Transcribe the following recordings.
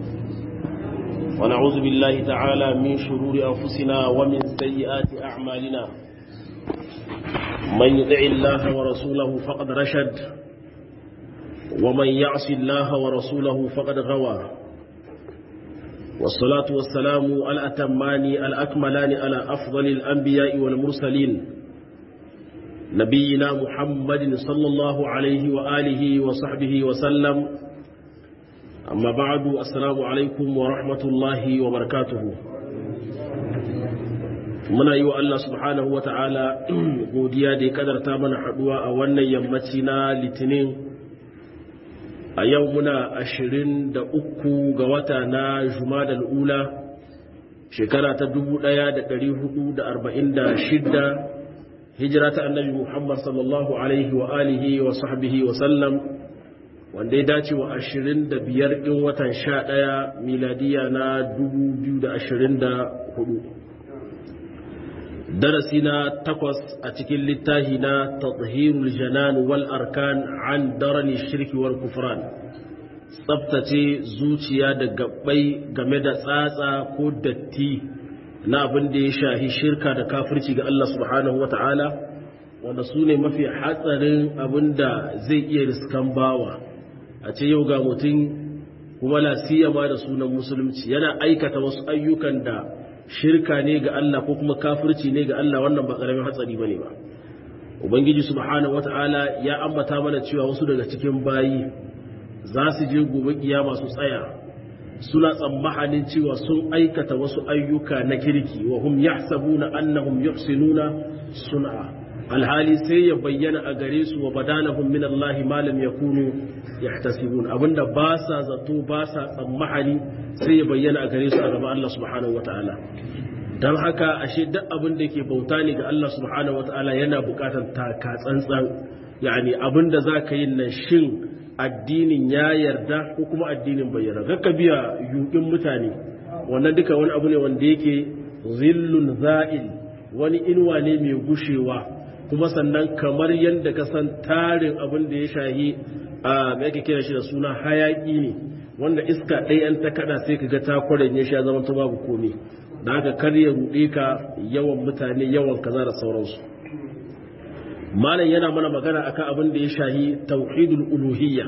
ونعوذ بالله تعالى من شرور أنفسنا ومن سيئات أعمالنا من يطع الله ورسوله فقد رشد ومن يعص الله ورسوله فقد غوى والصلاة والسلام الأتمان الأكملان على أفضل الأنبياء والمرسلين نبينا محمد صلى الله عليه وآله وصحبه وسلم أما بعد السلام عليكم ورحمة الله وبركاته muna yi wa Allah subhanahu wa ta'ala godiya da ya kadarta mana haduwa a wannan yammaci na litinin a yau muna ashirin da uku ga wata na jumadal ula shekara ta dubu ɗaya da ɗari hudu da arba'in da shidda hijira ta annabi muhammad sallallahu alaihi wa alihi wa sahbihi wa sallam wanda ya dace wa ashirin da biyar ɗin watan sha ɗaya miladiya na dubu biyu da ashirin da hudu darasi na takwas a cikin littafi na tathirul janan wal arkan an darani shirki wal kufran tsabtace zuciya da gabbai game da tsatsa ko datti na abin da ya shahi shirka da kafirci ga Allah subhanahu wa ta'ala wanda su ne mafi hatsarin abin da zai iya riskan bawa a ce yau ga mutum kuma lasiyama da sunan musulunci yana aikata wasu ayyukan da shirka ne ga Allah ko kuma kafirci ne ga Allah wannan ba karamin hatsari bane ba ubangiji subhanahu wataala ya ambata mana cewa wasu daga cikin bayi za su je gobe kiyama su tsaya suna tsammanin cewa sun aikata wasu ayyuka na kirki wa hum yahsabuna annahum yuhsinuna sun'a alhali sai ya bayyana a gare su wa badanahum min Allah ma lam yakunu yahtasibun abinda ba sa zato ba sa tsammani sai ya bayyana a gare su a gaban Allah subhanahu wataala dan haka ashe duk abin da yake bauta ne ga Allah subhanahu wataala yana bukatar taka tsantsan yani abinda zaka yin nan shin addinin ya yarda ko kuma addinin bai yarda kakka biya yuɗin mutane wannan duka wani abu ne wanda yake zillun za'il wani inuwa ne mai gushewa kuma sannan kamar yadda ka san tarin abin da ya shahi a mai ake kira shi da suna hayaki ne wanda iska ɗaya an ta kada sai ka ga ta kwaren ya sha zama ta babu komi da haka kar ya ruɗe ka yawan mutane yawan kaza da sauransu malam yana mana magana akan abin da ya shahi tauhidul uluhiyya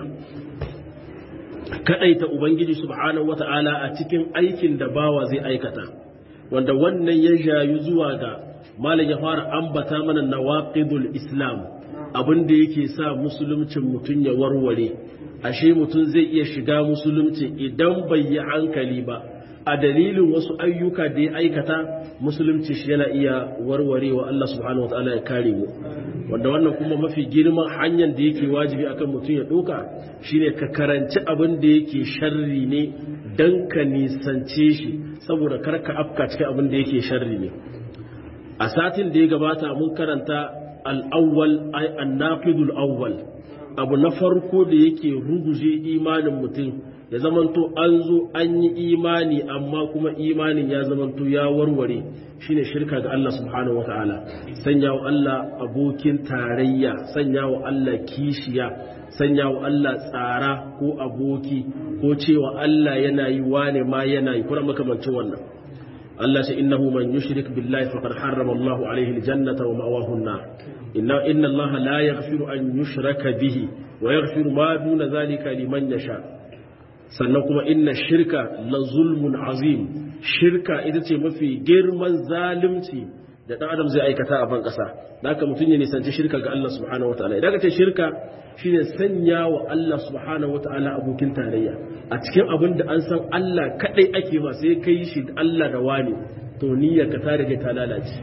kadaita ubangiji subhanahu wata'ala a cikin aikin da bawa zai aikata wanda wannan ya jayu zuwa ga malam ya fara ambata mana nawaqidul islam abin da yake sa musuluncin mutum ya warware ashe mutum zai iya shiga musulunci idan bai yi hankali ba a dalilin wasu ayyuka da ya aikata musulunci shi yana iya warwarewa Allah subhanahu wa ta'ala ya kare mu wanda wannan kuma mafi girman hanyar da yake wajibi akan mutum ya ɗauka shine ka karanci abin da yake sharri ne dan ka nisance shi saboda kar ka afka cikin abin da yake sharri ne a satin da ya gabata mun karanta al-awwal ay an-naqidul awwal abu na farko da yake ruguje imanin mutum ya zamanto an zo an yi imani amma kuma imanin ya zamanto ya warware shine shirka ga Allah subhanahu wataala sanya wa Allah abokin tarayya sanya wa Allah kishiya sanya wa Allah tsara ko aboki ko cewa Allah yana yi wane ma yana yi kuma makamancin wannan Allah ce innahu man yushrik billahi faqad harrama Allahu alayhi aljannata wa ma'wahu an-nar inna inna Allah la yaghfiru an yushraka bihi wa yaghfiru ma duna zalika liman yasha sannan kuma inna shirka la zulmun azim shirka ita ce mafi girman zalunci da ɗan adam zai aikata a ban ƙasa da haka mutum ya nisanci shirka ga Allah subhanahu wa ta'ala idan ka ce shirka shine sanya wa Allah subhanahu wa ta'ala abokin tarayya a cikin abin da an san Allah kadai ake ma sai kai shi Allah da wani to niyyar ka ta rage ta lalace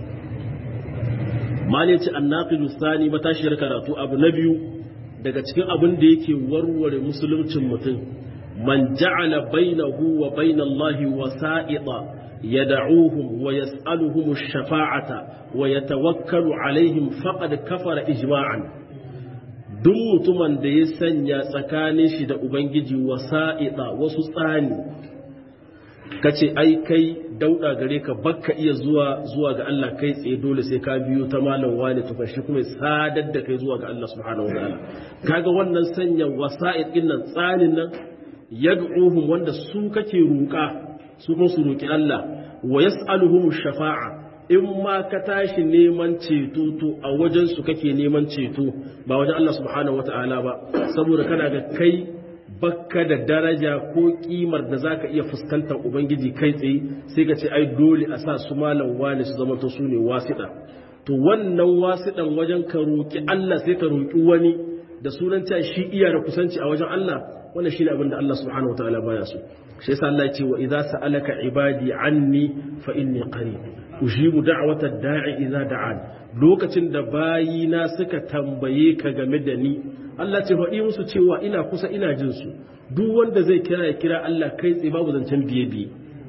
mali ce annaqilu sani matashiyar karatu abu na biyu daga cikin abin da yake warware musuluncin mutum man ja'ala bainahu wa bainallahi wasa'ita yad'uhum wa yas'aluhum ash-shafa'ata wa yatawakkalu alaihim faqad kafara ijma'an duk mutumin da ya sanya tsakanin shi da ubangiji wasa'ita wasu tsani kace ai kai dauda gare ka bakka iya zuwa zuwa ga Allah kai tsaye dole sai ka biyo ta malam wani to shi kuma sadar da kai zuwa ga Allah subhanahu wataala kaga wannan sanya wasa'id din nan tsanin nan yad'uhum wanda su kake roƙa su kuma su roƙi Allah wa yas'aluhum shafa'a in ma ka tashi neman ceto to a wajen su kake neman ceto ba wajen Allah subhanahu wata'ala ba saboda kana ga kai bakka da daraja ko kimar da zaka iya fuskantar ubangiji kai tsaye sai ka ce ai dole a sa su malam wani su zama to su ne wasiɗa to wannan wasiɗan wajen ka roƙi Allah sai ka roƙi wani da sunan cewa shi iya da kusanci a wajen Allah wannan shine abin da Allah subhanahu wataala baya so shi yasa Allah ya ce wa idza sa'alaka ibadi anni fa inni qarib ujibu da'wata da'i idza da'an lokacin da bayina suka tambaye ka game da ni Allah ce faɗi musu cewa ina kusa ina jin su duk wanda zai kira ya kira Allah kai tsaye babu zancen biye biye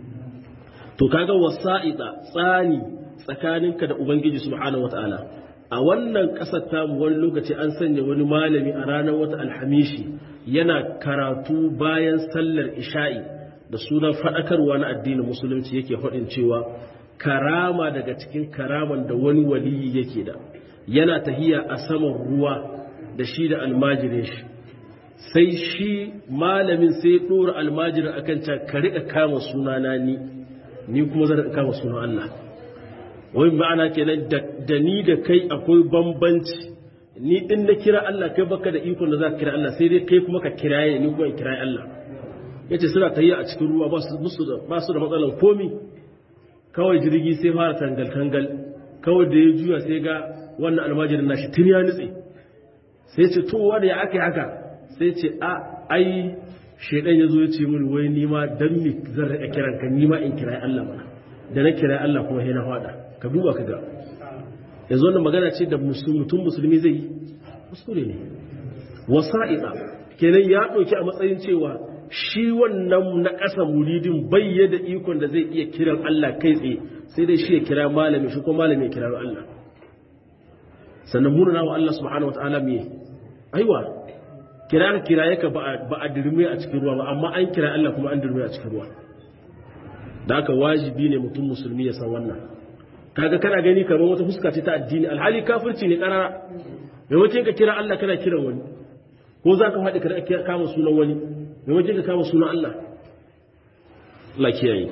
to kaga wasa'ida tsani tsakaninka da ubangiji subhanahu wataala a wannan ƙasar tamu wani lokaci an sanya wani malami a ranar wata alhamishi yana karatu bayan sallar isha'i da sunan faɗakarwa na addinin musulunci yake faɗin cewa karama daga cikin karaman da wani waliyi yake da yana tahiya a saman ruwa da shi da almajirin shi sai shi malamin sai ɗora almajirin akan can ka riƙa kama sunana ni ni kuma zan riƙa kama sunan Allah wai ma'ana kenan da ni da kai akwai bambanci ni in na kira Allah kai baka da ikon da za ka kira Allah sai dai kai kuma ka kiraye ni kuma in kiraye Allah yace suna tayi a cikin ruwa ba su ba su da matsalan komi kawai jirgi sai fara tangal tangal kawai da ya juya sai ga wannan almajirin nashi tun ya nutse sai ce to wanda ya aka haka sai ce a ai shedan ya zo ya ce mini wai ni ma dan mi zan rika kiran ka ni ma in kiraye Allah mana da na kiraye Allah kuma sai na fada ka duba ka ga yanzu wannan magana ce da mutum musulmi zai yi kuskure ne wasa'ida kenan ya ɗauki a matsayin cewa shi wannan na ƙasa muridin bai da ikon da zai iya kiran Allah kai tsaye sai dai shi ya kira malami shi ko malami ya kira Allah sannan muna wa Allah subhanahu wa ta'ala me aiwa kira kiraye ka ba a dirme a cikin ruwa ba amma an kira Allah kuma an dirme a cikin ruwa da haka wajibi ne mutum musulmi ya san wannan kaga kana gani kamar wata fuska ce ta addini alhali kafirci ne karara maimakon ka kira Allah kana kiran wani ko za ka faɗi ka kama sunan wani maimakon ka kama sunan Allah Allah kiyaye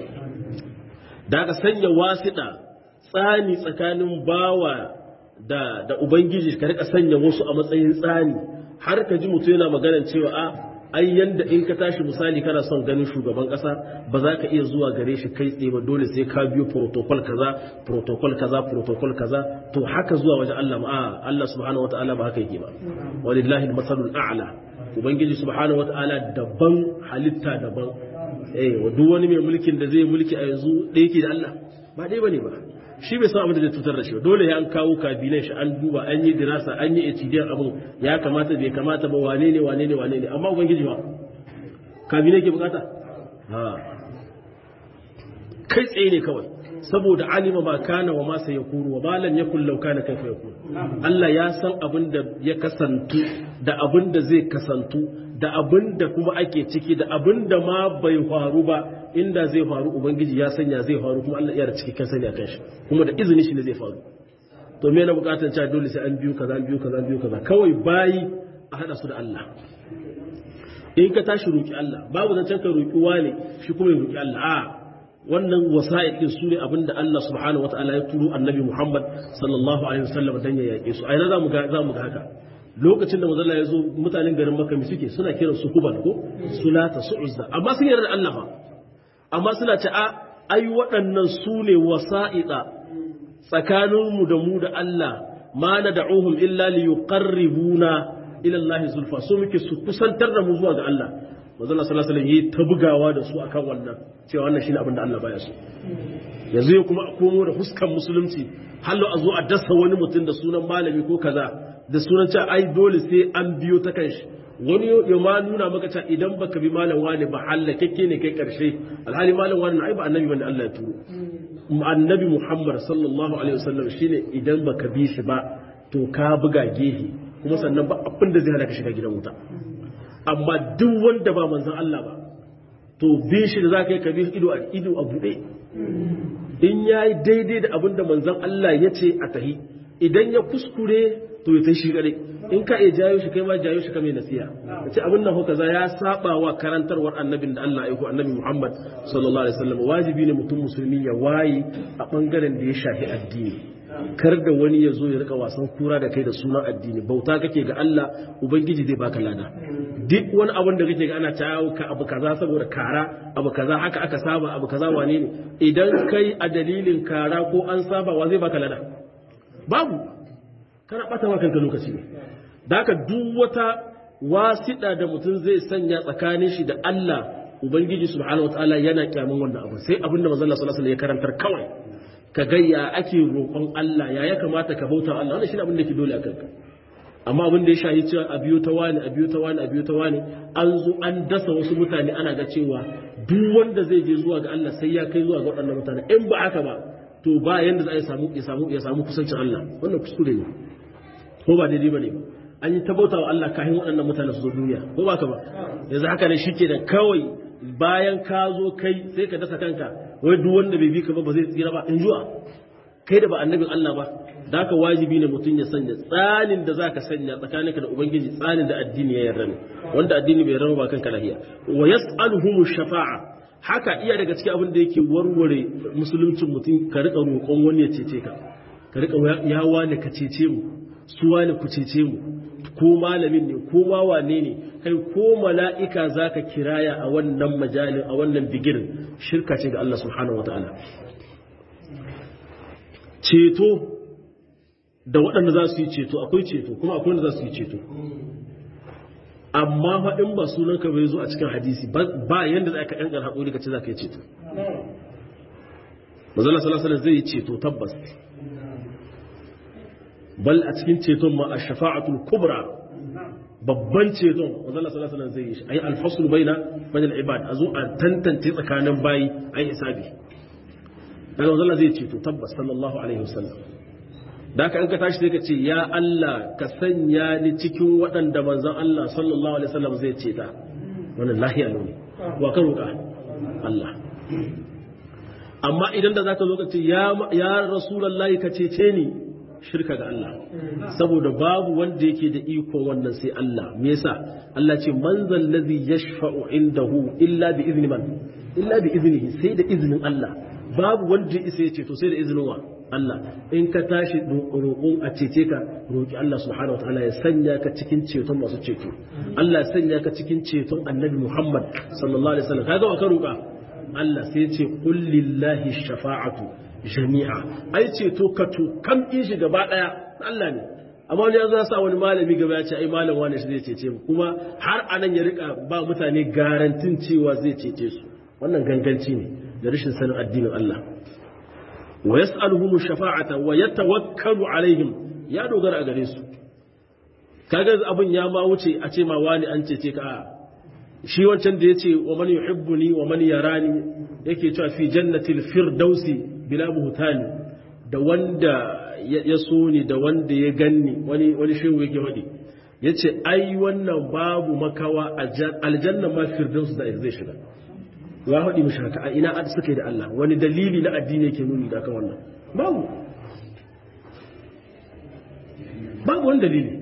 da aka sanya wasiɗa tsani tsakanin bawa da da ubangiji ka rika sanya wasu a matsayin tsani har ka ji mutum yana maganar cewa a ai yanda in ka tashi misali kana son ganin shugaban kasa ba za ka iya zuwa gare shi kai tsaye ba dole sai ka biyo protocol kaza protocol kaza protocol kaza to haka zuwa wajen Allah ma Allah subhanahu wataala ba haka yake ba walillahi almasalul a'la ubangiji subhanahu wataala daban halitta daban eh wa duk wani mai mulkin da zai mulki a yanzu da yake da Allah ba dai bane ba shi bai san abin da zai tutar da shi dole ya an kawo kabilan shi an duba an yi dirasa an yi etidiyar abin ya kamata bai kamata ba wane ne wane ne wane ne amma ubangiji ba kabilai ke bukata ha kai tsaye ne kawai saboda alima ba kana wa masa ya kuru wa malam ya kullau kana kaifa ya kuru Allah ya san abin da ya kasantu da abin da zai kasantu da abin da kuma ake ciki da abin da ma bai faru ba inda zai faru ubangiji ya sanya zai faru kuma Allah ya da cikakken sani akan shi kuma da izini shi ne zai faru to me na bukatar cewa dole sai an biyu kaza an biyu kaza an biyu kaza kawai bayi a hada su da Allah in ka tashi roki Allah babu zancen ka roki wani shi kuma ya roki Allah a wannan wasa'id din su ne abinda Allah subhanahu wataala ya turo annabi Muhammad sallallahu alaihi wasallam dan ya yake su a ina zamu ga zamu ga haka lokacin da manzon ya zo mutanen garin Makka mi suke suna kiran su Kubal ko Sulata su Uzza amma sun yarda da Allah fa amma suna ce a ai waɗannan su ne wasa'ida tsakaninmu da mu da Allah ma na da'uhum illa li yuqarribuna ila Allah zulfa so muke su kusantar da mu zuwa ga Allah manzo Allah sallallahu alaihi wasallam yi ta bugawa da su akan wannan cewa wannan shine abin da Allah baya so yanzu ya kuma komo da fuskan musulunci hallo a zo a dasa wani mutum da sunan malami ko kaza da sunan cewa ai dole sai an biyo ta kanshi wani ya ma nuna maka cewa idan baka bi malam wani ba hallakakke ne kai karshe alhali malam wani ai ba annabi bane Allah ya turo annabi Muhammad sallallahu alaihi wasallam shine idan baka bi shi ba to ka buga gehe kuma sannan ba abin da zai hana ka shiga gidan wuta amma duk wanda ba manzon Allah ba to bi shi da zaka yi ka bi ido a ido a bude in yayi daidai da abin da manzon Allah ya ce a tahi idan ya kuskure to ya ta shi gare in ka iya jayo shi kai ma jayo shi ka mai nasiha ce abin nan kaza ya saba wa karantarwar annabin da Allah ya aiko annabi Muhammad sallallahu alaihi wasallam wajibi ne mutum musulmi ya waye a bangaren da ya shafi addini kar da wani ya zo ya rika wasan kura da kai da sunan addini bauta kake ga Allah ubangiji zai baka lada duk wani abin da kake ga ana tawo ka abu kaza saboda kara abu kaza haka aka saba abu kaza wane ne idan kai a dalilin kara ko an saba wa zai baka lada babu kana bata wa kanka lokaci ne da haka duk wata wasiɗa da mutum zai sanya tsakanin shi da Allah ubangiji subhanahu wataala yana kyamun wannan abu sai abinda manzon Allah sallallahu alaihi wasallam ya karantar kawai ka ga ya ake roƙon Allah ya ya kamata ka bauta Allah wannan shine abin da ke dole a kanka amma abin da ya shahi cewa a biyo ta wani a biyo ta wani a biyo ta wani an zo an dasa wasu mutane ana ga cewa duk wanda zai je zuwa ga Allah sai ya kai zuwa ga waɗannan mutane in ba haka ba to ba yanda za a samu ya samu ya samu kusancin Allah wannan kuskure ne ko ba daidai bane ba an yi ta bauta wa Allah kafin waɗannan mutane su zo duniya ko ba ka ba yanzu haka ne shike da kawai bayan ka zo kai sai ka dasa kanka wai duk wanda bai bi ka ba ba zai tsira ba in juwa kai da ba annabin Allah ba da haka wajibi ne mutum ya sanya tsanin da zaka sanya tsakaninka da ubangiji tsanin da addini ya yarda ne wanda addini bai yarda ba kanka lahiya wa yas'aluhum shafa'a haka iya daga cikin abin da yake warware musuluncin mutum ka rika roƙon wani ya cece ka ka rika ya wane ka cece mu su wane ku cece mu ko malamin ne ko ma wane ne kai ko mala'ika zaka kiraya a wannan majalin a wannan bigirin shirka ce ga Allah subhanahu wataala ceto da waɗanda za su yi ceto akwai ceto kuma akwai wanda za su yi ceto amma faɗin ba sunanka bai zo a cikin hadisi ba yadda za ka ƙanƙar haƙuri ka ce za ka yi ceto mazala salasala zai yi ceto tabbas bal a cikin ceton ma a shafa'atul kubra babban ceton mazala salasala zai yi shi a yi alfasul bai na bayan ibad a zo a tantance tsakanin bayi a yi hisabi daga mazala zai ceto tabbas sallallahu alaihi wasallam da aka in ka tashi sai ka ce ya Allah ka sanya ni cikin waɗanda manzon Allah sallallahu alaihi wasallam zai ce ta wannan lahiya ne wa ka roƙa Allah amma idan da zaka zo ka ce ya ya rasulullahi ka cece ni shirka ga Allah saboda babu wanda yake da iko wannan sai Allah me yasa Allah ce man zal ladhi yashfa'u indahu illa bi izni man illa bi iznihi sai da iznin Allah babu wanda ya isa ya ceto sai da izinin wa Allah in ka tashi roƙon a cece ka roƙi Allah subhanahu wataala ya sanya ka cikin ceton masu ceto Allah ya sanya ka cikin ceton Annabi Muhammad sallallahu alaihi wasallam kaga wa ka roƙa Allah sai ya ce qul lillahi shafa'atu jami'a ai ceto ka to kam in shi gaba daya Allah ne amma wani yanzu ya sa wani malami gaba ya ce ai malam wani shi zai cece mu kuma har anan ya rika ba mutane garantin cewa zai cece su wannan ganganci ne da rashin sanin addinin Allah wa yas'aluhum shafa'ata wa yatawakkalu alaihim ya dogara a gare su kaga abun ya ma wuce a ce ma wani an cece ka a shi wancan da yace wa man yuhibbuni wa man yarani yake cewa fi jannatil firdausi bila buhtani da wanda ya so ni da wanda ya ganni wani wani shehu yake wadi yace ai wannan babu makawa aljanna ma firdausi da zai shiga ya haɗi mishi haka a ina ad suka yi da Allah wani dalili na addini yake nuni da kan wannan babu babu wani dalili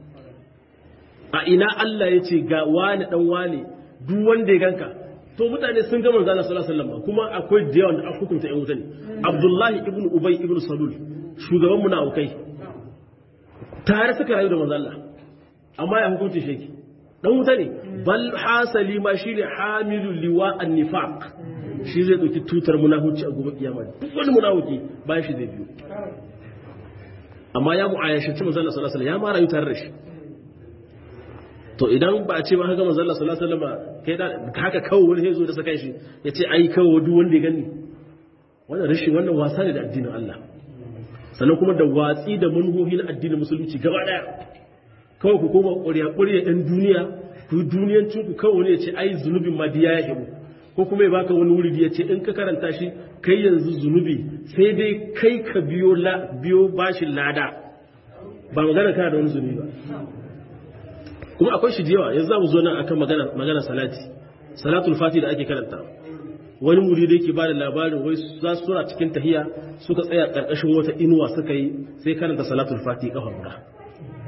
a ina Allah ya ce ga wani dan wani duk wanda ya ganka to mutane sun ga manzo Allah sallallahu alaihi wasallam kuma akwai da yawan da aka hukunta ƴan wuta ne Abdullahi ibn Ubay ibn Salul shugaban munafikai tare suka rayu da manzo Allah amma ya hukunta shi dan wuta ne bal hasali ma shine hamilu liwa an-nifaq shi zai dauki tutar munafici a gobe kiyama duk wani munafiki bayan shi zai biyo amma ya mu'ayyashi manzo Allah sallallahu alaihi wasallam ya ma rayu tare da shi to idan ba a ce ba haka manzo Allah sallallahu alaihi wasallam kai da haka kawai wani yazo da saka shi ya ce ai kawai duk wanda ya gani wannan rashin wannan wasa ne da addinin Allah sannan kuma da watsi da manhohi na addinin musulunci gaba daya kawai ku koma ƙuriya ƙuriya ɗan duniya ku duniyancin ku kawai wani ya ce ai zunubin ma diya ya hibu ko kuma ya baka wani wuri ya ce in ka karanta shi kai yanzu zunubi sai dai kai ka biyo biyo bashin lada ba magana kana da wani zunubi ba kuma akwai shi yawa yanzu za mu zo nan akan magana magana salati salatul fati da ake karanta wani muri da yake bada labarin wai za su suna cikin tahiya suka tsaya karkashin wata inuwa suka yi sai karanta salatul fati kafa guda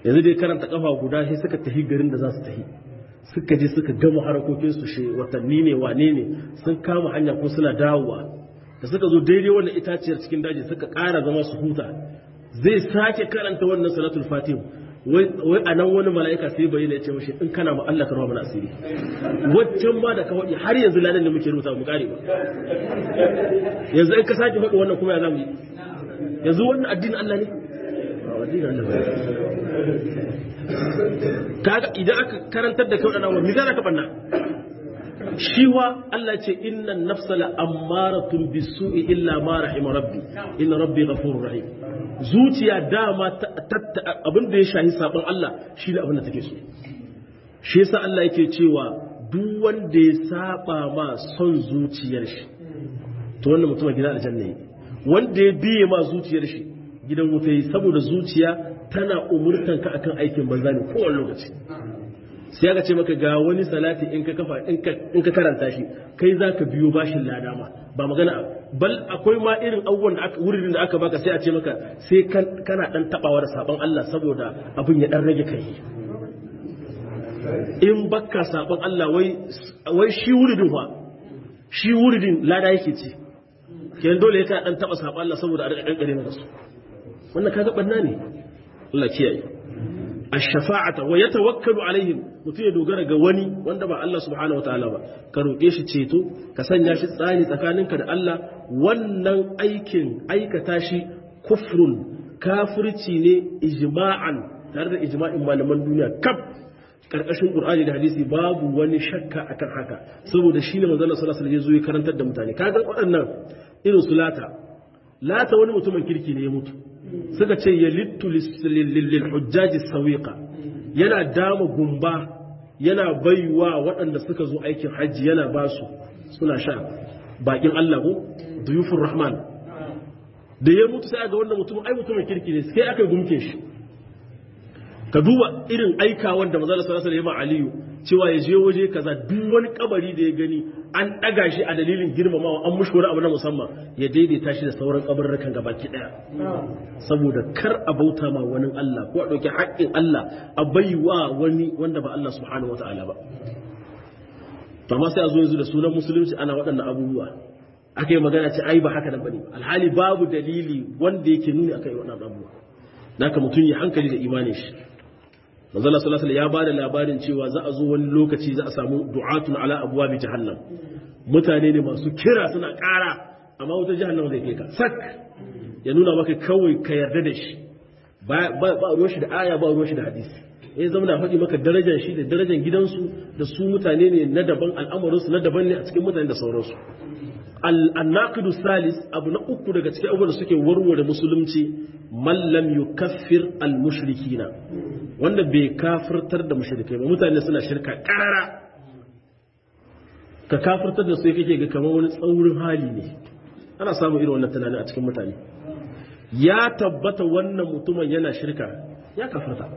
yanzu dai karanta kafa guda sai suka tafi garin da za su tafi suka je suka gama harakokin su shi watanni ne wane ne sun kama hanya ko suna dawowa da suka zo daidai wannan itaciyar cikin daji suka ƙara zama su huta zai sake karanta wannan salatul fatih wai a nan wani mala'ika sai bayyana ya ce mashi in kana ma Allah karwa mana asiri waccan ma da ka waɗi har yanzu ladan da muke rubuta mu kare ba yanzu in ka sake faɗi wannan kuma ya zamu yi yanzu wannan addinin Allah ne addinin Allah kaga idan aka karantar da kai wadannan wani zai ka banna shi wa Allah ce innan nafsa la ammaratun bisu'i illa ma rahima rabbi inna rabbi ghafurur rahim zuciya dama abin da ya shahi sabon Allah shi ne abin da take so shi yasa Allah yake cewa duk wanda ya saba ma son zuciyar shi to wannan mutum gidan aljanna ne wanda ya biye ma zuciyar shi gidan wuta yi saboda zuciya tana umurtan ka akan aikin banza ne kowane lokaci sai aka ce maka ga wani salati in ka kafa in ka karanta shi kai za ka biyo bashin lada ma ba magana bal akwai ma irin abubuwan da aka wurin da aka baka sai a ce maka sai kana dan tabawa da sabon Allah saboda abin ya dan rage kai in baka sabon Allah wai wai shi wuridin fa shi wuridin lada yake ci kenan dole ya ka dan taba sabon Allah saboda a rika kankare maka su wannan kaga banna ne Allah kiyaye ash-shafa'ata wa yatawakkalu alaihim mutum ya dogara ga wani wanda ba Allah subhanahu wataala ba ka roƙe shi ceto ka sanya shi tsani tsakaninka da Allah wannan aikin aikata shi kufrun kafirci ne ijma'an tare da ijma'in malaman duniya kaf karkashin qur'ani da hadisi babu wani shakka akan haka saboda shine manzon Allah sallallahu alaihi wasallam ya zo ya karantar da mutane kaga waɗannan irin su lata lata wani mutumin kirki ne ya mutu suka ce ya littu lil hujjaji sawiqa yana dama gumba yana baiwa waɗanda suka zo aikin hajji yana ba su suna sha bakin Allah ko duyufur rahman da ya mutu sai ga wannan mutum ai mutumin kirki ne sai aka gumke shi ka duba irin aika wanda manzo sallallahu alaihi wasallam Aliyu cewa ya je waje kaza duk wani kabari da ya gani an daga shi a dalilin girmamawa an mushi wani abu na musamman ya daidaita shi da sauran kabarurrukan gabaki daya saboda kar a bauta ma wani Allah ko a dauki haƙƙin Allah a baiwa wani wanda ba Allah subhanahu wataala ba to amma sai a zo yanzu da sunan musulunci ana waɗannan abubuwa aka yi magana ce ai ba haka nan bane alhali babu dalili wanda yake nuni akan waɗannan abubuwa naka mutum ya hankali da imanin shi manzala sallallahu ya bada labarin cewa za a zo wani lokaci za a samu du'atun ala abwabi jahannam mutane ne masu kira suna ƙara amma wutar jahannam zai kai ka sak ya nuna maka kawai ka yarda da shi ba ruwan shi da aya ba ruwan shi da hadisi ya zama na faɗi maka darajar shi da darajar gidansu da su mutane ne na daban al'amarinsu na daban ne a cikin mutane da sauransu al-naqidu salis abu na uku daga cikin abubuwan da suke warware musulunci man lam yukaffir al-mushrikina wanda bai kafirtar da mushrikai ba mutane suna shirka karara ka kafirtar da su kake ga kamar wani tsaurin hali ne ana samun irin wannan tunani a cikin mutane ya tabbata wannan mutumin yana shirka ya kafirta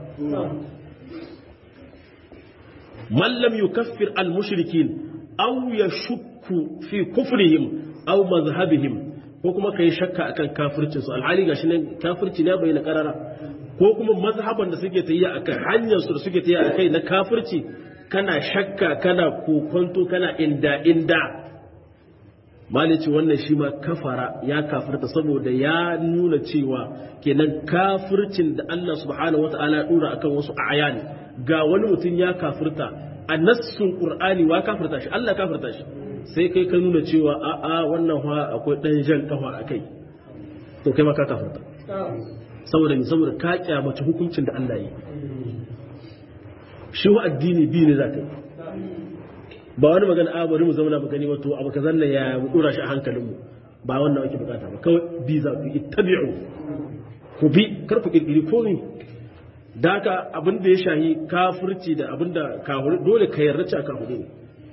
man lam yukaffir al-mushrikin aw yashukku fi kufrihim aw mazhabihim ko kuma kai shakka akan kafircin su alhali gashi nan kafirci ne bayyana karara ko kuma mazhaban da suke tayiya akan hanyar su da suke tayiya akai na kafirci kana shakka kana kokonto kana inda inda malici wannan shi ma kafara ya kafirta saboda ya nuna cewa kenan kafircin da Allah subhanahu wata'ala ya dora akan wasu ayani ga wani mutum ya kafirta a nassun qur'ani wa kafirta shi Allah kafirta shi sai kai ka nuna cewa a a wannan fa akwai dan jan kafa akai to kai ma ka kafirta saboda ni saboda ka kyamaci hukuncin da Allah yi shi wa addini bi ne zaka yi ba wani magana a bari mu zauna mu gani wato abu kazan nan ya mu dora shi a hankalinmu ba wannan ake bukata ba kawai bi za ku ittabi'u ku bi kar ku kirkiri komai da haka abin da ya shahi kafirci da abin da kafir dole ka yarda cewa kafiri ne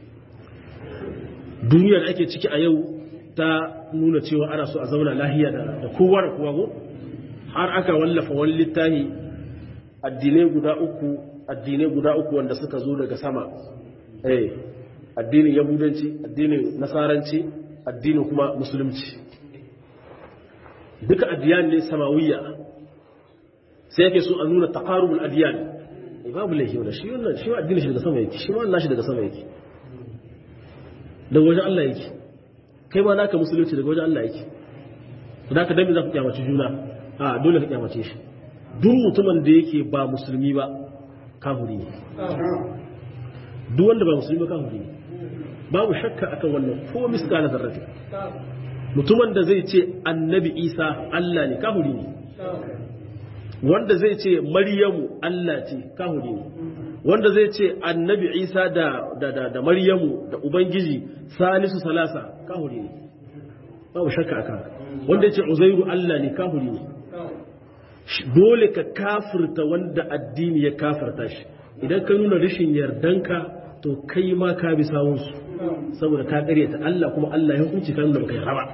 duniya da ake ciki a yau ta nuna cewa ana so a zauna lahiya da kowa da kowa ko har aka wallafa wani littafi addinai guda uku addinai guda uku wanda suka zo daga sama eh addinin yahudanci addinin nasaranci addinin kuma musulunci duka addiyan ne samawiyya sai yake so a nuna taqarubul adiyan babu laifi wannan shi wannan shi addini shi daga sama yake shi ma Allah shi daga sama yake daga wajen Allah yake kai ma naka musulunci daga wajen Allah yake da ka dami za ku kyamace juna a dole ka kyamace shi duk mutumin da yake ba musulmi ba kafiri ne duk wanda ba musulmi ba kafiri ne babu shakka akan wannan ko miskala zarrati mutumin da zai ce annabi isa Allah ne kafiri ne wanda zai ce maryamu Allah ce kafiri ne wanda zai ce annabi isa da da da, da maryamu da ubangiji salisu salasa kafiri ne babu shakka akan wanda ya ce uzairu Allah ne kafiri ne dole ka kafirta wanda addini ya kafirta shi idan ka nuna rashin yardanka to kai ma ka bi sawunsu saboda ka ta Allah kuma Allah ya hukunci ka nuna baka yarda ba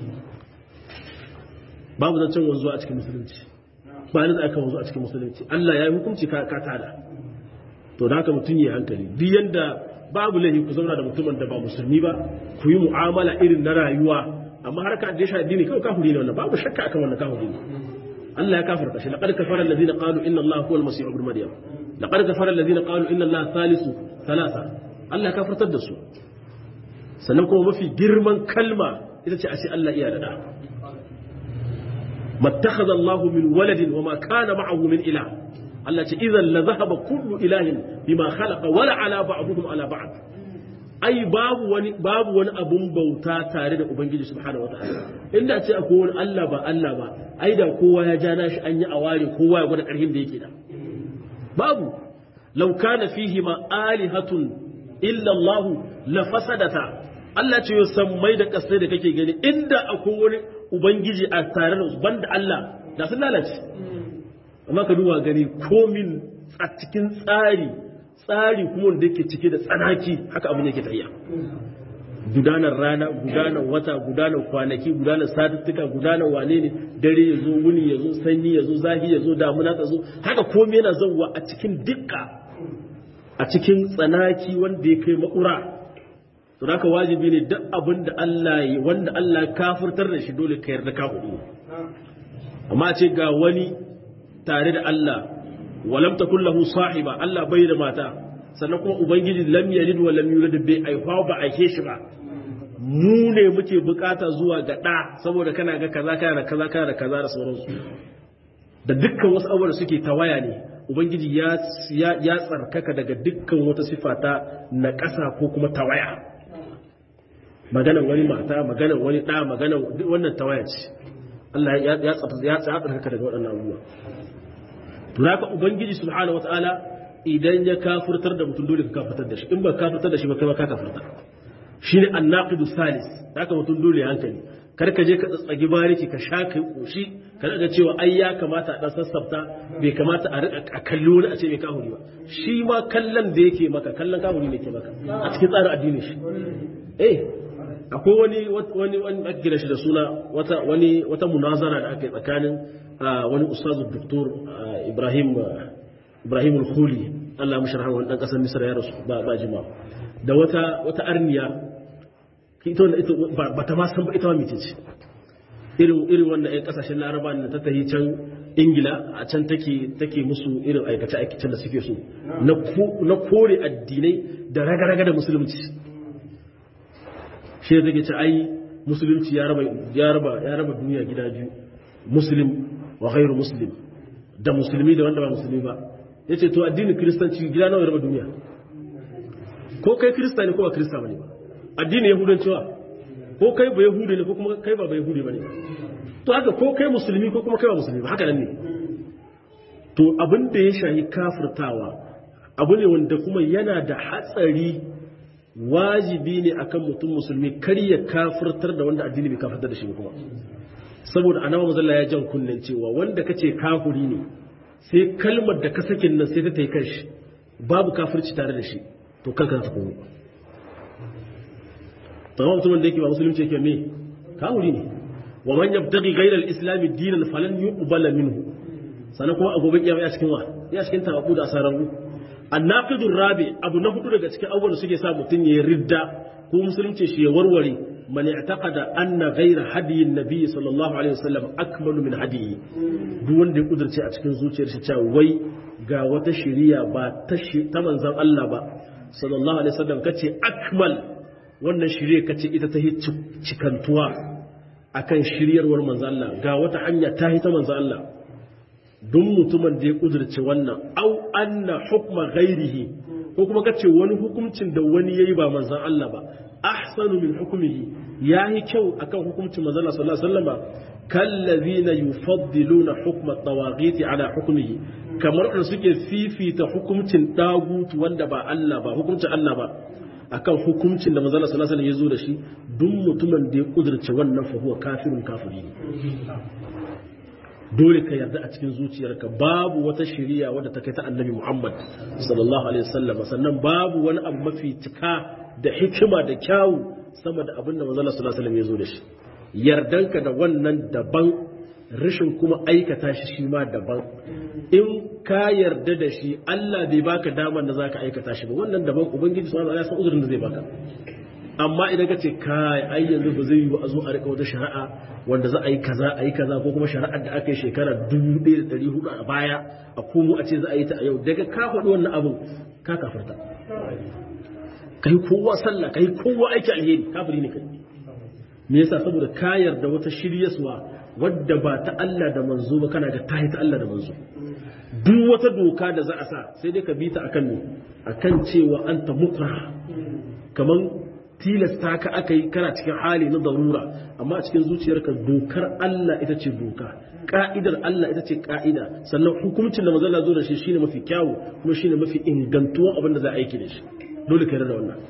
babu zancen wanzu a cikin musulunci ba ni aka wanzu a cikin musulunci Allah ya yi hukunci ka ka tada to da haka mutum ya hankali duk yanda babu laifi ku zauna da mutumin da ba musulmi ba ku yi mu'amala irin na rayuwa amma har ka da shi addini kawai kafiri ne wannan babu shakka akan wannan kafiri ne Allah ya kafarta shi laqad kafara alladhina qalu inna Allah huwa al-masih ibn maryam laqad kafara alladhina qalu inna Allah thalithu thalatha Allah ya kafartar da su sannan kuma mafi girman kalma ita ce a ce Allah iya da da mattakhadha Allah min waladin wa ma kana ma'ahu min ilah Allah ce idan la zahaba kullu ilahin bima khalaqa wala ala ba'dihim ala ba'd ai babu wani babu wani abun bauta tare da ubangiji subhanahu wataala inda ce akwai wani Allah ba Allah ba ai da kowa ya ja nashi an yi aware kowa ya gwada karhin da yake da babu law kana fihi ma alihatun illa Allah la fasadata Allah ce yo sammai da kasai da kake gani inda akwai wani ubangiji a tare da banda Allah da sun lalace amma ka duba gani komin a cikin tsari tsari kuma wanda yake cike da tsanaki haka abin yake tafiya gudanar rana gudanar wata gudanar kwanaki gudanar satuttuka gudanar wane ne dare ya zo wuni ya zo sanyi ya zo zafi ya zo damuna ta zo haka komai yana zauwa a cikin dukka a cikin tsanaki wanda ya kai makura to haka wajibi ne duk abin da Allah yi wanda Allah kafirtar da shi dole ka yarda ka hudu amma ce ga wani tare da Allah walam takul lahu sahiba Allah bai da mata sannan kuma ubangiji lam yalid wa lam yulad bai aifa ba aike shi ba mu ne muke bukata zuwa ga da saboda kana ga kaza kana da kaza kana da kaza da sauransu da dukkan wasu abubuwa da suke tawaya ne ubangiji ya ya tsarkaka daga dukkan wata sifa ta na ƙasa ko kuma tawaya maganan wani mata maganan wani ɗa maganan wannan tawaya ce Allah ya ya tsarkaka daga waɗannan abubuwa to haka ubangiji subhanahu wataala idan ya kafirtar da mutum dole ka kafirtar da shi in ba kafirtar da shi ba kai ma ka kafirta shine annaqidu salis haka mutum dole hankali kar ka je ka tsatsagi bariki ka sha kai koshi ka ga cewa ai ya kamata a dan sassafta bai kamata a rika a kalli wani a ce bai kahuri ba shi ma kallon da yake maka kallon kahuri ne ke maka a cikin tsarin addinin shi eh akwai wani wani wani ake gina shi da suna wata wani wata munazara da aka yi tsakanin wani ustazu doktor Ibrahim Ibrahim al-Khuli Allah ya musharaha wani dan kasar Misra ya rasu ba ba jima da wata wata arniya ita wannan ita ba ta ma san ba ita ma mece ce irin irin wannan ƴan kasashen Laraba ne ta tahi can Ingila a can take take musu irin aikace aikacen da suke so na na kore addinai da raga-raga da musulunci shi da take ce ai musulunci ya raba ya raba ya raba duniya gida biyu muslim wa ghairu muslim da musulmi da wanda ba musulmi ba yace to addinin kristanci gida nawa ya raba duniya ko kai krista ne ko ba krista bane ba addinin yahudanci wa ko kai ba yahudi ne ko kuma kai ba ba yahudi bane to haka ko kai musulmi ko kuma kai ba musulmi ba haka nan ne to abin da ya shahi kafirtawa abu ne wanda kuma yana da hatsari wajibi ne akan mutum musulmi kar ya kafirtar da wanda addini bai kafirtar da shi kuma saboda annabi mazalla ya jan kunnen cewa wanda kace kafiri ne sai kalmar da ka sakin nan sai ta tai kanshi babu kafirci tare da shi to kanka ta komo tamam mutumin da yake ba musulunci yake me kafiri ne wa man yabtaghi ghayra al-islam dinan falan yuqbala minhu sanan kuma a gobe kiyama ya cikin wa ya cikin tawabu da asararu annaqidur rabi abu na hudu daga cikin abubuwan da suke sa mutum ya ridda ko musulunci shi ya warware man i'taqada anna ghayra hadiyi nabi sallallahu alaihi wasallam akmalu min hadiyi duk wanda ya kudurce a cikin zuciyar shi cewa wai ga wata shari'a ba ta ta manzon Allah ba sallallahu alaihi wasallam kace akmal wannan shari'a kace ita ta hi cikantuwa akan shiryarwar manzon Allah ga wata hanya ta hi ta manzon Allah duk mutumin da ya kudurce wannan au anna hukma ghairihi ko kuma kace wani hukuncin da wani yayi ba manzon Allah ba ahsanu min hukmihi yayi kyau akan hukuncin manzon Allah sallallahu alaihi wasallam kallazina yufaddiluna hukma at-tawaghit ala hukmihi kamar da suke fifita hukuncin dagutu wanda ba Allah ba hukuncin Allah ba akan hukuncin da manzon Allah sallallahu alaihi wasallam ya zo da shi duk mutumin da ya kudurce wannan fa huwa kafirun kafiri ne dole ka yarda a cikin zuciyarka babu wata shari'a wadda ta kai ta annabi Muhammad sallallahu alaihi wasallam sannan babu wani abu mafi cika da hikima da kyawu sama da abin da manzon sallallahu alaihi wasallam ya zo da shi yardanka da wannan daban rashin kuma aikata shi shi ma daban in ka yarda da shi Allah bai baka damar da zaka aikata shi ba wannan daban ubangiji subhanahu wa ta'ala ya san uzurin da zai baka amma idan ka ce kai ai yanzu ba zai yi ba a zo a rika wata shari'a wanda za a yi kaza a yi kaza ko kuma shari'ar da aka yi shekara 1400 a baya a komo a ce za a yi ta a yau daga ka faɗi wannan abin ka kafarta kai kowa sallah kai kowa aiki alheri kafiri ne kai me yasa saboda ka yarda wata shiryaswa wadda ba ta Allah da manzo ba kana ga tahi ta Allah da manzo duk wata doka da za a sa sai dai ka bi ta akan ne akan cewa anta mukra kaman tilasta ka aka yi kana cikin hali na darura amma a cikin zuciyarka dokar Allah ita ce doka ka'idar Allah ita ce ka'ida sannan hukuncin da mazalla zo da shi shine mafi kyawu kuma shine mafi ingantuwan abin da za a aiki da shi dole ka yarda wannan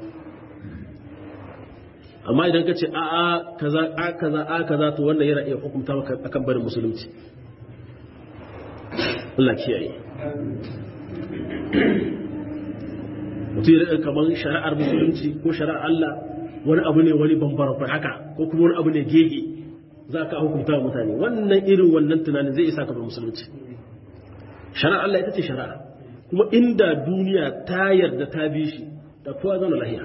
amma idan ka ce a a kaza a kaza a kaza to wannan yana iya hukunta maka akan barin musulunci Allah kiyaye mutum ya kamar shari'ar musulunci ko shari'ar Allah wani abu ne wani bambara kwa haka ko kuma wani abu ne gege za ka hukunta wa mutane wannan irin wannan tunanin zai isa ka bar musulunci shari'ar Allah ita ce shari'a kuma inda duniya ta yarda ta bi shi da kowa zama lahiya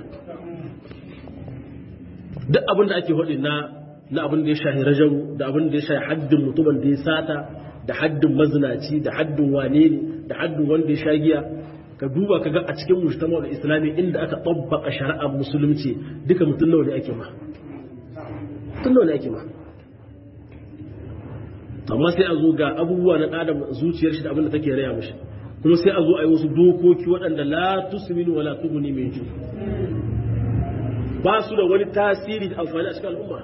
duk abin da ake faɗi na na abin da ya shahi rajaru da abin da ya shahi haddin mutumin da ya sata da haddin mazinaci da haddin wane ne da haddin wanda ya sha giya ka duba ka ga a cikin mujtama da islami inda aka tabbaka shari'ar musulunci duka mutum nawa ne ake ma mutum nawa ne ake ma amma sai a zo ga abubuwa na adam zuciyar shi da abin da take raya mishi kuma sai a zo a yi wasu dokoki waɗanda la tusminu wala tughni min ju ba su da wani tasiri da amfani a cikin al'umma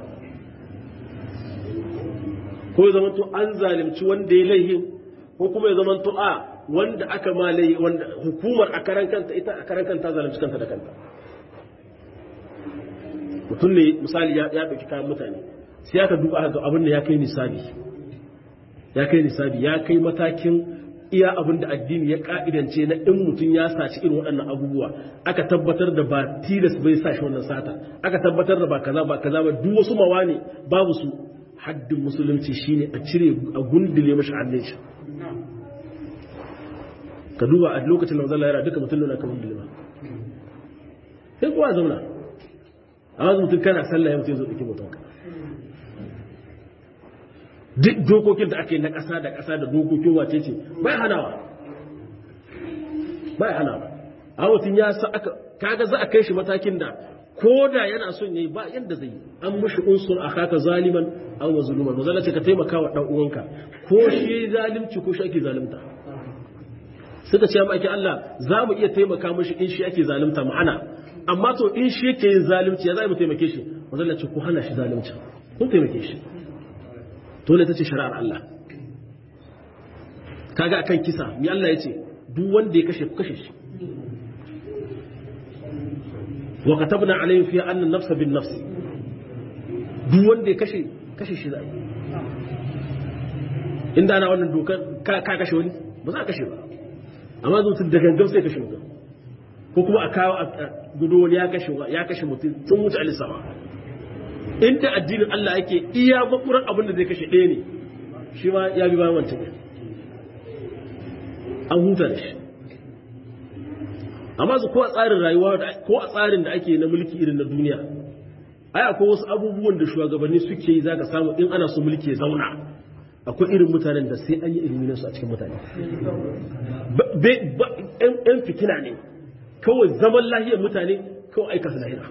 ko ya zamanto an zalimci wanda ya laihin ko kuma ya zamanto a wanda aka malai wanda hukumar a karan kanta ita a karan kanta zalunci kanta da kanta mutum ne misali ya ɗauki kayan mutane sai aka duba aka ga abin da ya kai nisabi ya kai nisabi ya kai matakin iya abin da addini ya ka'idance na in mutum ya saci irin waɗannan abubuwa aka tabbatar da ba tilas bai sa shi wannan sata aka tabbatar da ba kaza ba kaza ba duk wasu mawa ne babu su haddin musulunci shine a cire a gundule mashi hannun shi ka duba a lokacin da mazalla yana duka mutum nuna kamar bilima sai kowa zauna a wasu mutum kana sallah ya mutum zo ɗauki mutum duk dokokin da ake na ƙasa da ƙasa da dokokin wace ce bai hanawa bai hanawa a mutum ya sa aka kaga za a kai shi matakin da ko da yana son yayi ba yadda zai an mushi unsur a kaka zaliman an wa zuluman mazalla ce ka taimaka wa ɗan uwanka ko shi zalimci ko shi ake zalimta suka ce maki Allah za mu iya taimaka mashi in shi ake zalunta ma'ana amma to in shi yake yin zalunci ya za mu taimake shi wanda ce ku hana shi zalunci kun taimake shi dole ta ce shari'ar Allah kaga akan kisa mi Allah ya ce duk wanda ya kashe ku kashe shi wa katabna alayhim fiha anna an-nafsa bin nafs duk wanda ya kashe kashe shi zai inda ana wannan dokar ka kashe wani ba za a kashe ba amma mutum da gangan sai kashe mutum ko kuma a kawo a gudu wani ya kashe ya kashe mutum sun wuce alisawa inda addinin Allah yake iya makuran abin da zai kashe ɗaya ne shi ma ya bi bayan wancan an huta da shi amma su ko a tsarin rayuwa ko a tsarin da ake na mulki irin na duniya ai akwai wasu abubuwan da shugabanni suke yi zaka samu in ana so mulki ya zauna akwai irin mutanen da sai an yi ilimin su a cikin mutane yan fitina ne kawai zaman lahiyar mutane kawai aika su lahira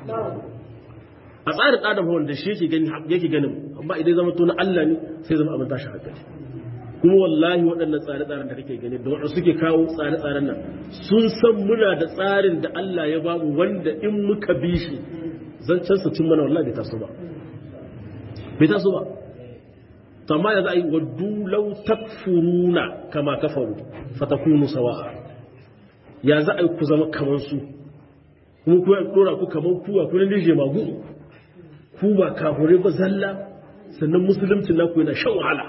a tsarin adam wanda shi yake ganin amma idan zama to na Allah ne sai zama abin tashi hankali kuma wallahi waɗannan tsare-tsaren da kake gani da waɗanda suke kawo tsare-tsaren nan sun san muna da tsarin da Allah ya bamu wanda in muka bi shi zancen su cin mana wallahi bai taso ba bai taso ba to amma yanzu ai waddu law takfuruna kama kafaru fatakunu sawa'a ya za a yi ku zama kamar su kuma ku ya dora ku kamar ku a kullun dije magu ku ba kafure ba zalla sannan musulunci naku yana shan wahala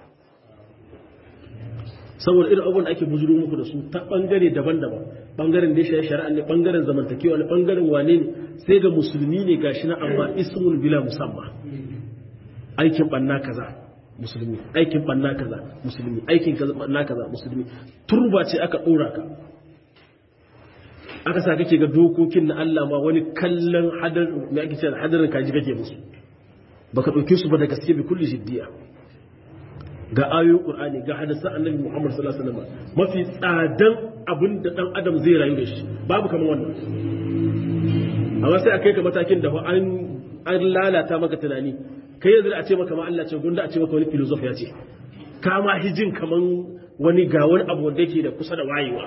saboda irin abubuwan da ake bujuro muku da su ta bangare daban-daban bangaren da ya shari'a ne bangaren zamantakewa ne bangaren wane ne sai ga musulmi ne gashi na amma ismul bila musamma aikin banna kaza musulmi aikin banna kaza musulmi aikin banna kaza musulmi turba ce aka dora ka aka sa kake ga dokokin na Allah ma wani kallon hadar me ake cewa hadarin kaji kake musu baka dauke su ba da gaske bi kulli jiddiya ga ayoyin Qur'ani ga hadisan Annabi Muhammad sallallahu alaihi wasallam mafi tsadan abin da dan adam zai rayu da shi babu kamar wannan amma sai akai ka matakin da an an lalata maka tunani kai yanzu a ce maka ma Allah ce gunda a ce maka wani filosof ya ce ka ma hijin kaman wani ga wani abu wanda yake da kusa da wayewa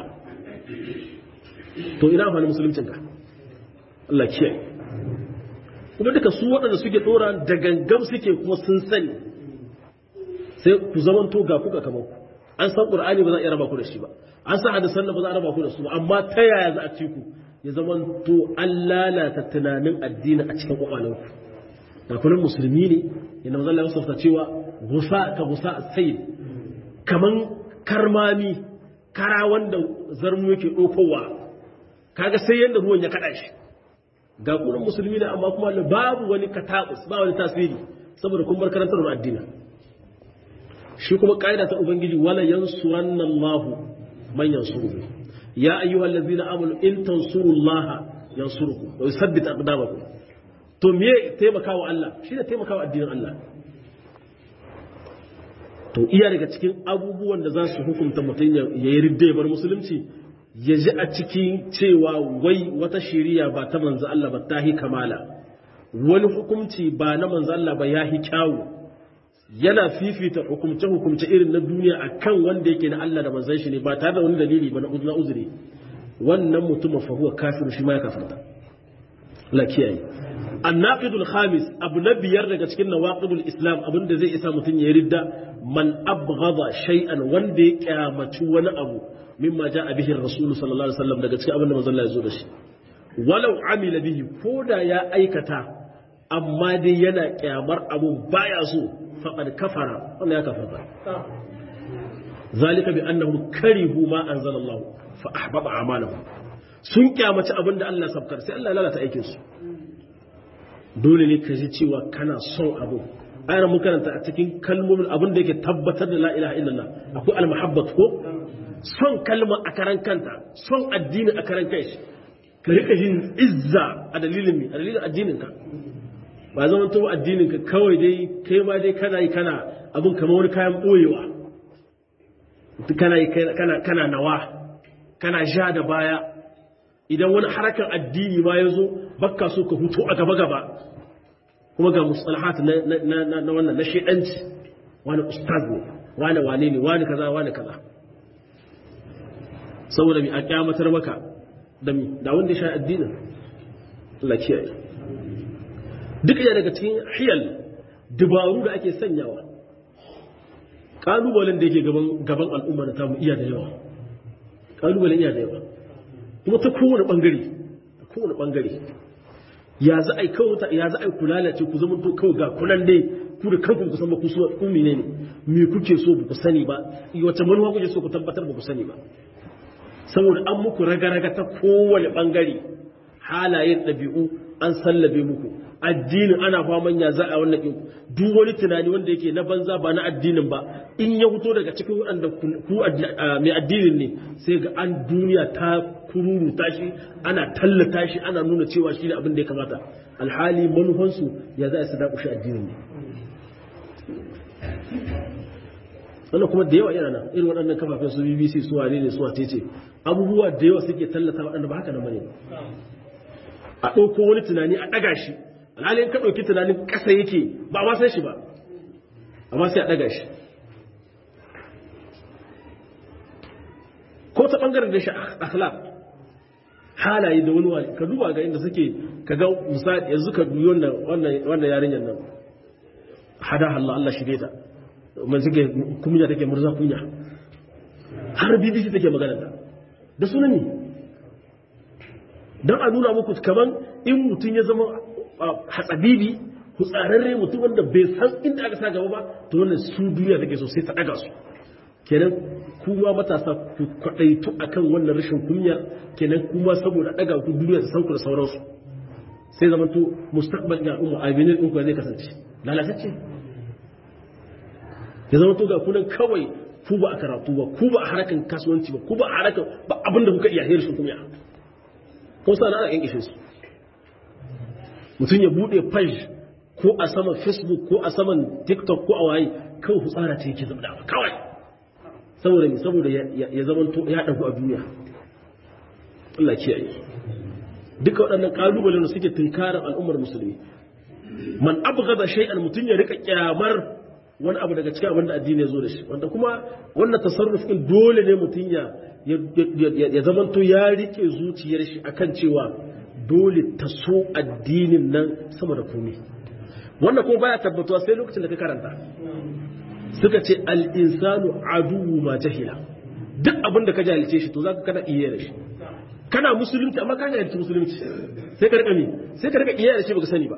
to ina amfani musuluncin ka Allah kiyaye kuma duka su waɗanda suke dora da gangam suke kuma sun sani sai ku zaman to ga kuka kamar ku an san qur'ani ba za a iya raba ku da shi ba an san hadisan ba za a raba ku da su ba amma ta yaya za a ci ku ya zaman to an lalata tunanin addini a cikin kwakwalen ku da kullum musulmi ne yana manzon Allah ya cewa gusa ka gusa sayyid kaman karmami kara wanda zarmu yake dokowa kaga sai yanda ruwan ya kada shi ga kullum musulmi ne amma kuma babu wani katabus ba wani tasiri saboda kun bar karantar addini shi kuma ƙa'ida ta ubangiji wala yansuranna Allah man yansuru ya ayyuhal ladzina amanu in tansurullaha yansurukum wa yuthabbit aqdamakum to me taimakawa Allah shi ne taimakawa addinin Allah to iya daga cikin abubuwan da za su hukunta mutum ya yi ridda bar musulunci ya ji a cikin cewa wai wata shiriya ba ta manzo Allah ba ta hi kamala wani hukunci ba na manzo Allah ba ya hi kyawu yana fifita hukumce-hukumce irin na duniya a kan wanda yake na Allah da manzan shi ne ba tare da wani dalili ba na uzuri wannan mutum fa huwa kafiru shi ma ya kafirta la kiyaye annaqidul khamis abu na biyar daga cikin nawaqidul islam abin da zai isa mutum ya ridda man abghada shay'an wanda ya kyamaci wani abu mimma ja'a bihi rasul sallallahu alaihi wasallam daga cikin abin da manzon Allah ya zo da shi walau amila bihi koda ya aikata amma dai yana kyamar abu baya so فقد كفر ولا يكفر ذلك بأنهم كرهوا ما أنزل الله فأحبط أعمالهم sun kyamaci abin da Allah sabkar sai Allah lalata aikin su dole ne ka ji cewa kana son abu ayar mun karanta a cikin kalmomin abin da yake tabbatar da la ilaha illallah akwai almuhabbat ko son kalma a karan kanta son addini a karan kai ka rika jin izza a dalilin mi a dalilin addinin ka ba zama to addinin ka kawai dai kai ma dai kana yi kana abin kamar wani kayan boyewa kana yi kana kana nawa kana ja da baya idan wani harakan addini ma ya zo bakka so ka hutu a gaba gaba kuma ga mustalahat na na wannan na shedanci wani ustaz ne wani wane ne wani kaza wani kaza saboda mi a kyamatar maka da mi da wanda ya sha addinin Allah kiyaye duk iya daga cikin hiyal dubaru da ake sanyawa kalubalen da yake gaban al'umma na tamu iya da yawa kalubalen iya da yawa kuma ta kowane bangare kowane bangare ya za a yi kawai ya za a yi kula ce ku zama to kawai ga kunan dai ku da kanku ku san ba ku so ku ne ne me kuke so ba ku sani ba wace manuwa kuke so ku tabbatar ba ku sani ba saboda an muku raga-raga ta kowane bangare halayen ɗabi'u an sallabe muku addinin ana faman ya za a wannan ɗin duk wani tunani wanda yake na banza ba na addinin ba in ya fito daga cikin waɗanda ku mai addinin ne sai ga an duniya ta kururu tashi ana tallata shi ana nuna cewa shi ne abin da ya kamata alhali manufansu ya za su dakushe addinin ne wannan kuma da yawa yana nan irin waɗannan kafafen su bbc su wane ne su wace ce abubuwa da yawa suke tallata waɗanda ba haka nan bane a ɗauko wani tunani a ɗaga shi alhali in ka ɗauki tunanin ƙasa yake ba ma san shi ba amma sai a ɗaga shi ko ta ɓangaren da shi akhlaq halaye da wani wani ka duba ga inda suke ka ga misali yanzu ka duyi wannan wannan yarinyar nan hada Allah Allah shige ta man suke kunya take murza kunya har BBC take magana da da sunan ne dan a nuna muku kaman in mutum ya zama hatsabibi hutsararre mutum wanda bai san inda aka sa gaba ba to wannan su duniya take so sai ta daga su kenan kuma matasa ku kwadaitu akan wannan rashin kunya kenan kuma saboda daga ku duniya ta san ku da sauransu sai zama to mustaqbal ga umma abinin din ku zai kasance lalatacce ya zama to ga kunan kawai ku ba a karatu ba ku ba a harakan kasuwanci ba ku ba a harakan ba abinda kuka iya hirshin kunya ko sa ana yan kishin su mutum ya bude page ko a saman facebook ko a saman tiktok ko a waye kawai hutsara ce yake zama kawai saboda me saboda ya zama to ya dagu a duniya Allah kiyaye duka waɗannan kalubalen da suke tunkarar al'ummar musulmi man abghada shay'an mutun ya rika kyamar wani abu daga cikin abin da addini ya zo da shi wanda kuma wannan tasarruf din dole ne mutun ya ya zama to ya rike zuciyar shi akan cewa dole ta so addinin nan sama da komai wannan kuma baya tabbatuwa sai lokacin da ka karanta suka ce al'insanu aduwu ma jahila duk abin da ka jahilce shi to za ka kana iya da shi kana musulunci amma ka jahilci musulunci sai ka rika mi sai ka rika iya da shi baka sani ba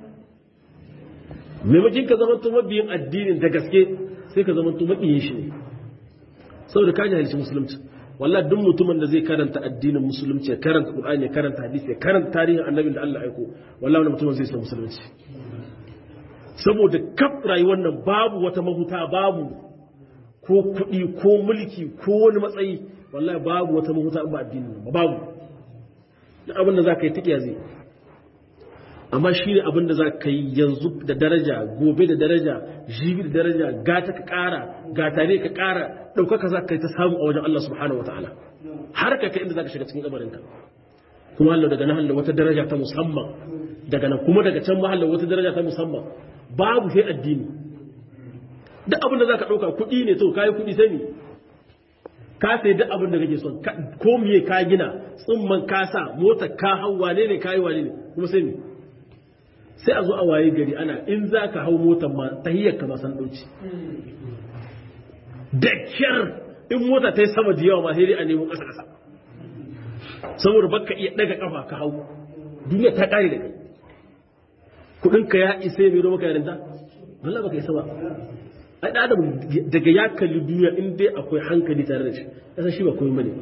maimakin ka zama mabiyin addinin da gaske sai ka zama mabiyin shi ne saboda ka jahilci musulunci wallahi duk mutumin da zai karanta addinin musulunci ya karanta qur'ani ya karanta hadisi ya karanta tarihin annabin da Allah ya aiko wallahi wannan mutumin zai san musulunci saboda kaf rayuwar nan babu wata mahuta babu ko kuɗi ko mulki ko wani matsayi wallahi babu wata mahuta ba addini ba babu duk abin da za ka yi tikiya zai amma shi ne abin da za ka yi yanzu da daraja gobe da daraja jibi da daraja gata ka ƙara gata ne ka ƙara ɗaukaka za ka yi ta samu a wajen Allah subhanahu wa ta'ala har ka kai inda za ka shiga cikin kabarinka kuma Allah daga nan wata daraja ta musamman daga nan kuma daga can mahalla wata daraja ta musamman babu sai addini duk abin da za ka ɗauka kuɗi ne to kayi kuɗi sai ne ka sai duk abin da kake son ko miye ka gina tsumman ka sa mota ka hau wane ne kayi wane ne kuma sai ne sai a zo a waye gari ana in za ka hau motar ma tahiyyar ka ma san ɗauci da kyar in mota ta yi sama da yawa ma sai dai a nemo ƙasa ƙasa saboda baka iya ɗaga ƙafa ka hau duniya ta ƙare da kai kudinka ya isa ya mero maka yarinta Allah baka isa ba ai da adam daga ya kalli duniya in dai akwai hankali tare da shi yasa shi ba komai bane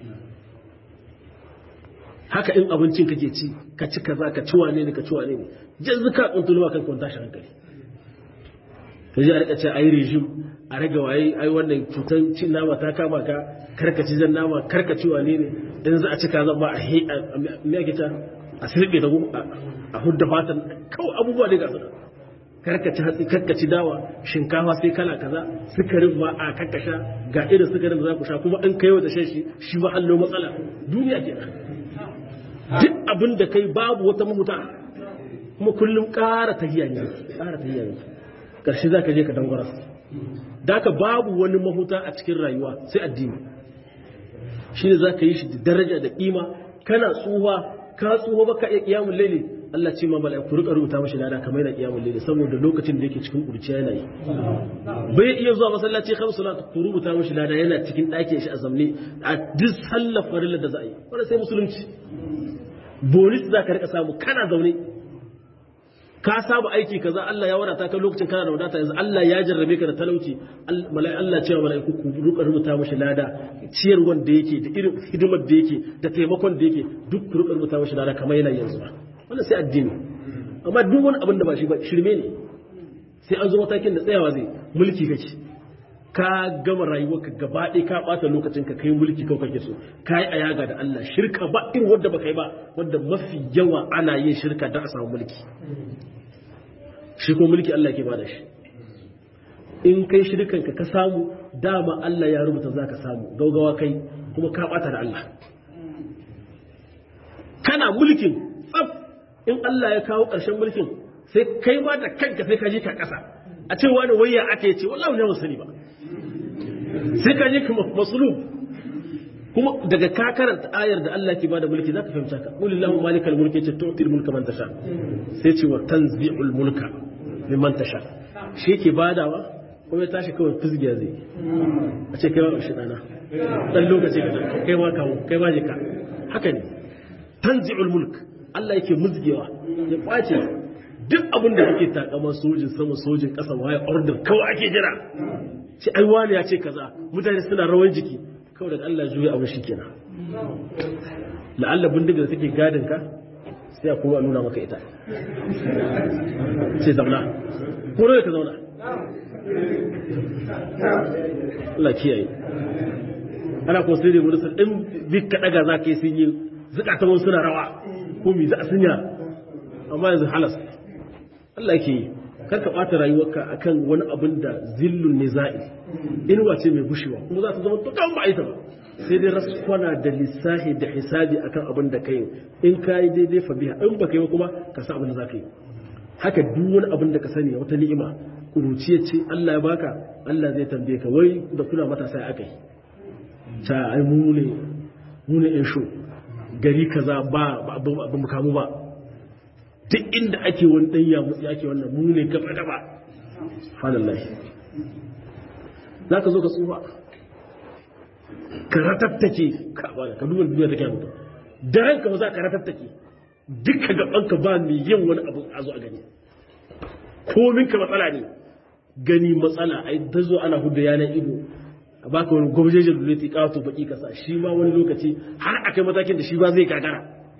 haka in abincin kake ci ka ci kaza ka ci wane ne ka ci wane ne yanzu ka kuntulwa kan kun tashi hankali ka ji a rika ce ai regime a rage waye ai wannan cutar cin nama ta kama ka karkaci jan nama karkaci wane ne in za a ci kaza ba a me ake ta a sirbe da a hudda fatan kawai abubuwa ne ga su karkaci hatsi karkaci dawa shinkafa sai kala kaza sukarin ba a kakkasha ga irin sukarin da za ku sha kuma an kai wata shan shi shi ba hallo matsala duniya ke duk abin da kai babu wata mahuta kuma kullum ƙara tahiya ne ƙara tahiya ne ƙarshe za ka je ka dangwara da ka babu wani mahuta a cikin rayuwa sai addini shi ne za ka yi shi da daraja da ƙima kana tsuwa ka tsuwa baka iya kiyamun laili Allah ce ma mala'iku rika rubuta mashi lada kamar yana kiyamun laili saboda lokacin da yake cikin kurciya yana yi bai iya zuwa masallaci kan salat ku rubuta mashi lada yana cikin ɗakin shi a zamne a duk sallar farilla da za a yi wanda sai musulunci bonus za ka rika samu kana zaune ka saba aiki kaza Allah ya wadata ka lokacin kana da wadata yanzu Allah ya jarrabe ka da talauci Allah cewa mala'iku ku ruka rubuta mashi lada ciyar wanda yake da irin hidimar da yake da taimakon da yake duk ku ruka rubuta mashi lada kamar yana yanzu ba wannan sai addini amma duk wani abin da ba shi ba shirme ne sai an zo matakin da tsayawa zai mulki kake ka gama rayuwarka gaba ɗaya ka ɓata lokacin ka kai mulki kawai kake so ka yi ayaga da Allah shirka ba irin wanda baka yi ba wanda mafi yawa ana yin shirka don a samu mulki shi ko mulki Allah ke bada shi in kai shirkan ka ka samu dama Allah ya rubuta za ka samu gaugawa kai kuma ka ɓata da Allah kana mulkin tsaf in Allah ya kawo ƙarshen mulkin sai kai ma da kanka sai ka je ka ƙasa a ce wani wayya ake ce wallahi ne sani ba sai ka je kuma masulub kuma daga ka karanta ayar da Allah ke bada mulki zaka fahimta ka qul illahu malikal mulki ce tu'til mulka man tasha sai ce wa tanzi'ul mulka mimman tasha shi ke badawa kuma ya tashi kawai fizgiya zai a ce kai ma shi dana dan lokaci ka kai ma kawo kai ma je ka haka ne tanzi'ul mulk Allah yake muzgewa ya kwace duk abin da kake takama sojin sama sojin ƙasa waye order kawai ake jira ce ai wani ya ce kaza mutane suna rawan jiki kawai daga Allah juya abin shi kenan la'alla bindiga da take gadin ka sai a kuma nuna maka ita sai zauna ko ne ka zauna Allah kiyaye ana ko sai da wani sun din bi ka daga za ka yi sun yi zukatan suna rawa ko mi za a sunya amma yanzu halas Allah yake yi kar ka ɓata rayuwarka akan wani abin da zillun niza'i inuwa ce mai gushewa kuma za ta zama tukan ba ita ba sai dai raskwana da lissahi da hisabi akan abin da kai in ka yi daidai fa biya in ba ka yi kuma ka sa abin da za ka yi haka duk wani abin da ka sani wata ni'ima kuruciyar ce Allah ya baka Allah zai tambaye ka wai da kuna matasa ya aka yi ta ai mu ne mu ne sho gari kaza ba ba mu kamu ba duk inda ake wani ɗan ya mutsi ake wannan mu ne gaba gaba subhanallah za ka zo ka tsufa ka ratattake ka ba ka duba duniya take mutum da ranka ba za ka ratattake duka gabanka ba mai yin wani abu a zo a gani komin ka matsala ne gani matsala ai ta zo ana hudu yanar ido a baka wani gwamjejen duleti kawato baki kasa shi ma wani lokaci har akai matakin da shi ba zai gagara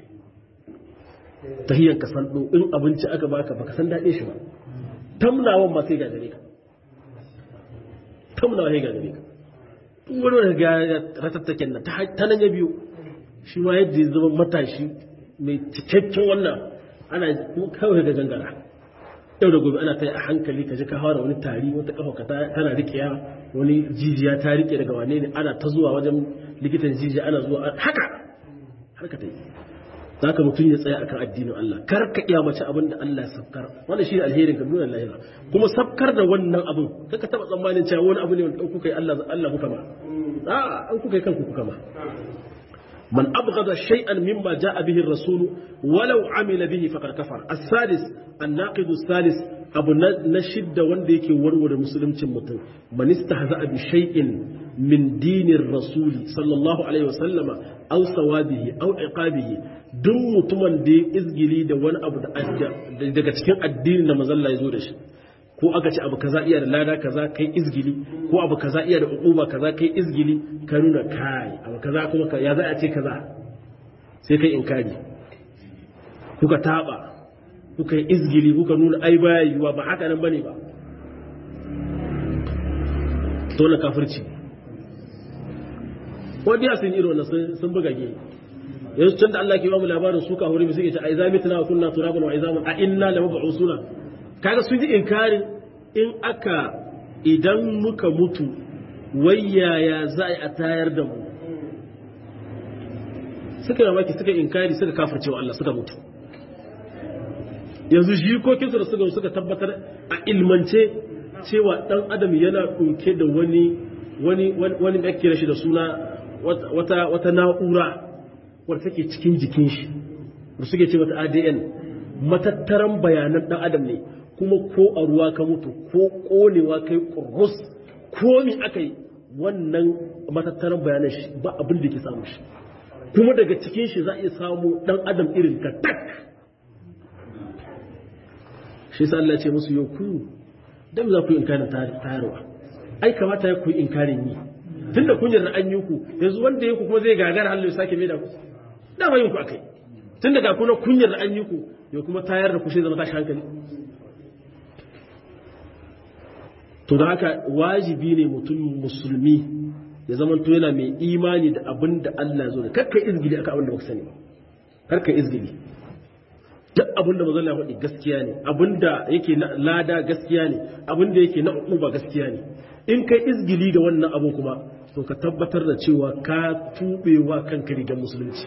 ta hiyar ka san in abinci aka baka baka san daɗe shi ba tamnawan ma sai gagare ka tamnawa sai gagare ka duk wani wani ga ratattaken nan ta nan ya biyu shi ma yadda ya zama matashi mai cikakken wannan ana kawai ga gangara yau da gobe ana ta yi a hankali ka ji ka hawa wani tari wata kafa ka tana riƙewa wani jijiya ta riƙe daga wane ne ana ta zuwa wajen likitan jijiya ana zuwa haka har ka ta yi za ka mutum ya tsaya akan addinin Allah kar ka iya mace abin da Allah ya sabkar wannan shi ne alherin ka nuna lahira kuma sabkar da wannan abin kar ka taba tsammanin cewa wani abu ne wanda kuka yi Allah Allah kuka ma a an kuka yi kanku kuka ma man abghada shay'an mimma jaa bihi ar-rasul walau amila bihi faqad kafar as-sadis an-naqid as-salis abu na shidda wanda yake warware musuluncin mutum man istahza'a bi shay'in min dinir rasuli sallallahu alaihi wasallama aw sawabihi aw iqabihi duk mutumin da ya izgili da wani abu daga cikin addinin da mazalla ya zo da shi ko aka ce abu kaza iya da lada kaza kai izgili ko abu kaza iya da uquba kaza kai izgili ka nuna kai abu kaza kuma ya za a ce kaza sai kai inkari kuka taba kuka yi izgili kuka nuna ai baya yiwa ba haka nan bane ba dole kafirci wani ya sun irin wannan sun buga ge yanzu tun da Allah ke ba mu labarin su ka hori suke ce a izami tana wa kunna turaban wa izamun a inna la mab'usuna kaga sun ji inkarin in aka idan muka mutu wayaya za a tayar da mu suka yi maki suka inkari suka kafirce wa Allah suka mutu yanzu jikokinsu da suka suka tabbatar a ilmance cewa dan adam yana ɗauke da wani wani wani da ake shi da suna wata wata na'ura wadda take cikin jikin shi da suke ce mata ADN matattaran bayanan dan adam ne kuma ko a ruwa ka mutu ko konewa kai kurus ko mi aka yi wannan matattaran bayanan shi ba abin da ke samu shi kuma daga cikin shi za a iya samu dan adam irin ka tak shi sa Allah ce musu yau ku dan za ku yi inkarin tayarwa ai kamata ya ku yi inkarin yi tunda kun yarda an yi ku yanzu wanda ya ku kuma zai gagara Allah ya sake mai da ku dama yin ku akai tunda ga kuna kun yarda an yi ku ya kuma tayar da ku sai zama tashi hankali to da haka wajibi ne mutum musulmi ya zama to yana mai imani da abin da Allah zo da karka izgili akan abin da baka sani ba karka izgili duk abin da manzon Allah faɗi gaskiya ne abin da yake na lada gaskiya ne abin da yake na uba gaskiya ne in kai izgili da wannan abu kuma to ka tabbatar da cewa ka tubewa kanka rigar musulunci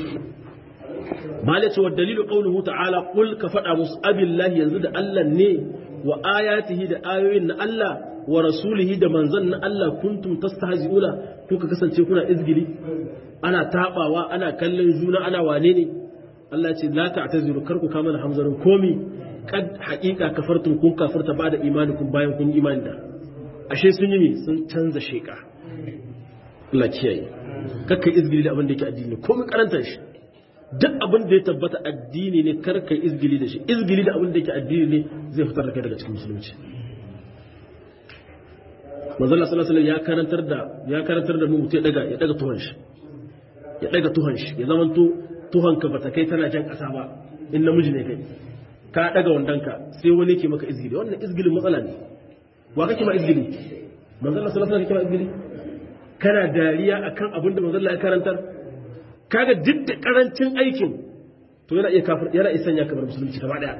malai cewa dalilu qauluhu ta'ala qul ka faɗa musu abillahi yanzu da Allah ne wa ayatihi da ayoyin na Allah wa rasulihi da manzon na Allah kuntum tastahzi'una kuka kasance kuna izgili ana tabawa ana kallon juna ana wane ne Allah ya ce la ta'taziru kar ku kama da hamzarin komi kad haqiqa kafartum kun kafarta ba da imanikum bayan kun imani da ashe sun yi sun canza sheka Allah kiyaye kakka izgili da abin da yake addini komai karantar shi duk abin da ya tabbata addini ne kar kai izgili da shi izgili da abin da yake addini ne zai fitar da kai daga cikin musulunci manzo Allah sallallahu alaihi ya karantar da ya karantar da mu mutai daga ya daga tuhon shi ya daga tuhon shi ya zamanto tuhon ka bata kai tana jan kasa ba in namiji ne kai ka daga wandanka sai wani ke maka izgili wannan izgilin matsala ne wa kake ma izgili manzo Allah sallallahu alaihi kake ma izgili kana dariya akan abin da manzo Allah ya karantar kaga duk da karancin aikin to yana iya kafir yana iya sanya kamar musulunci gaba daya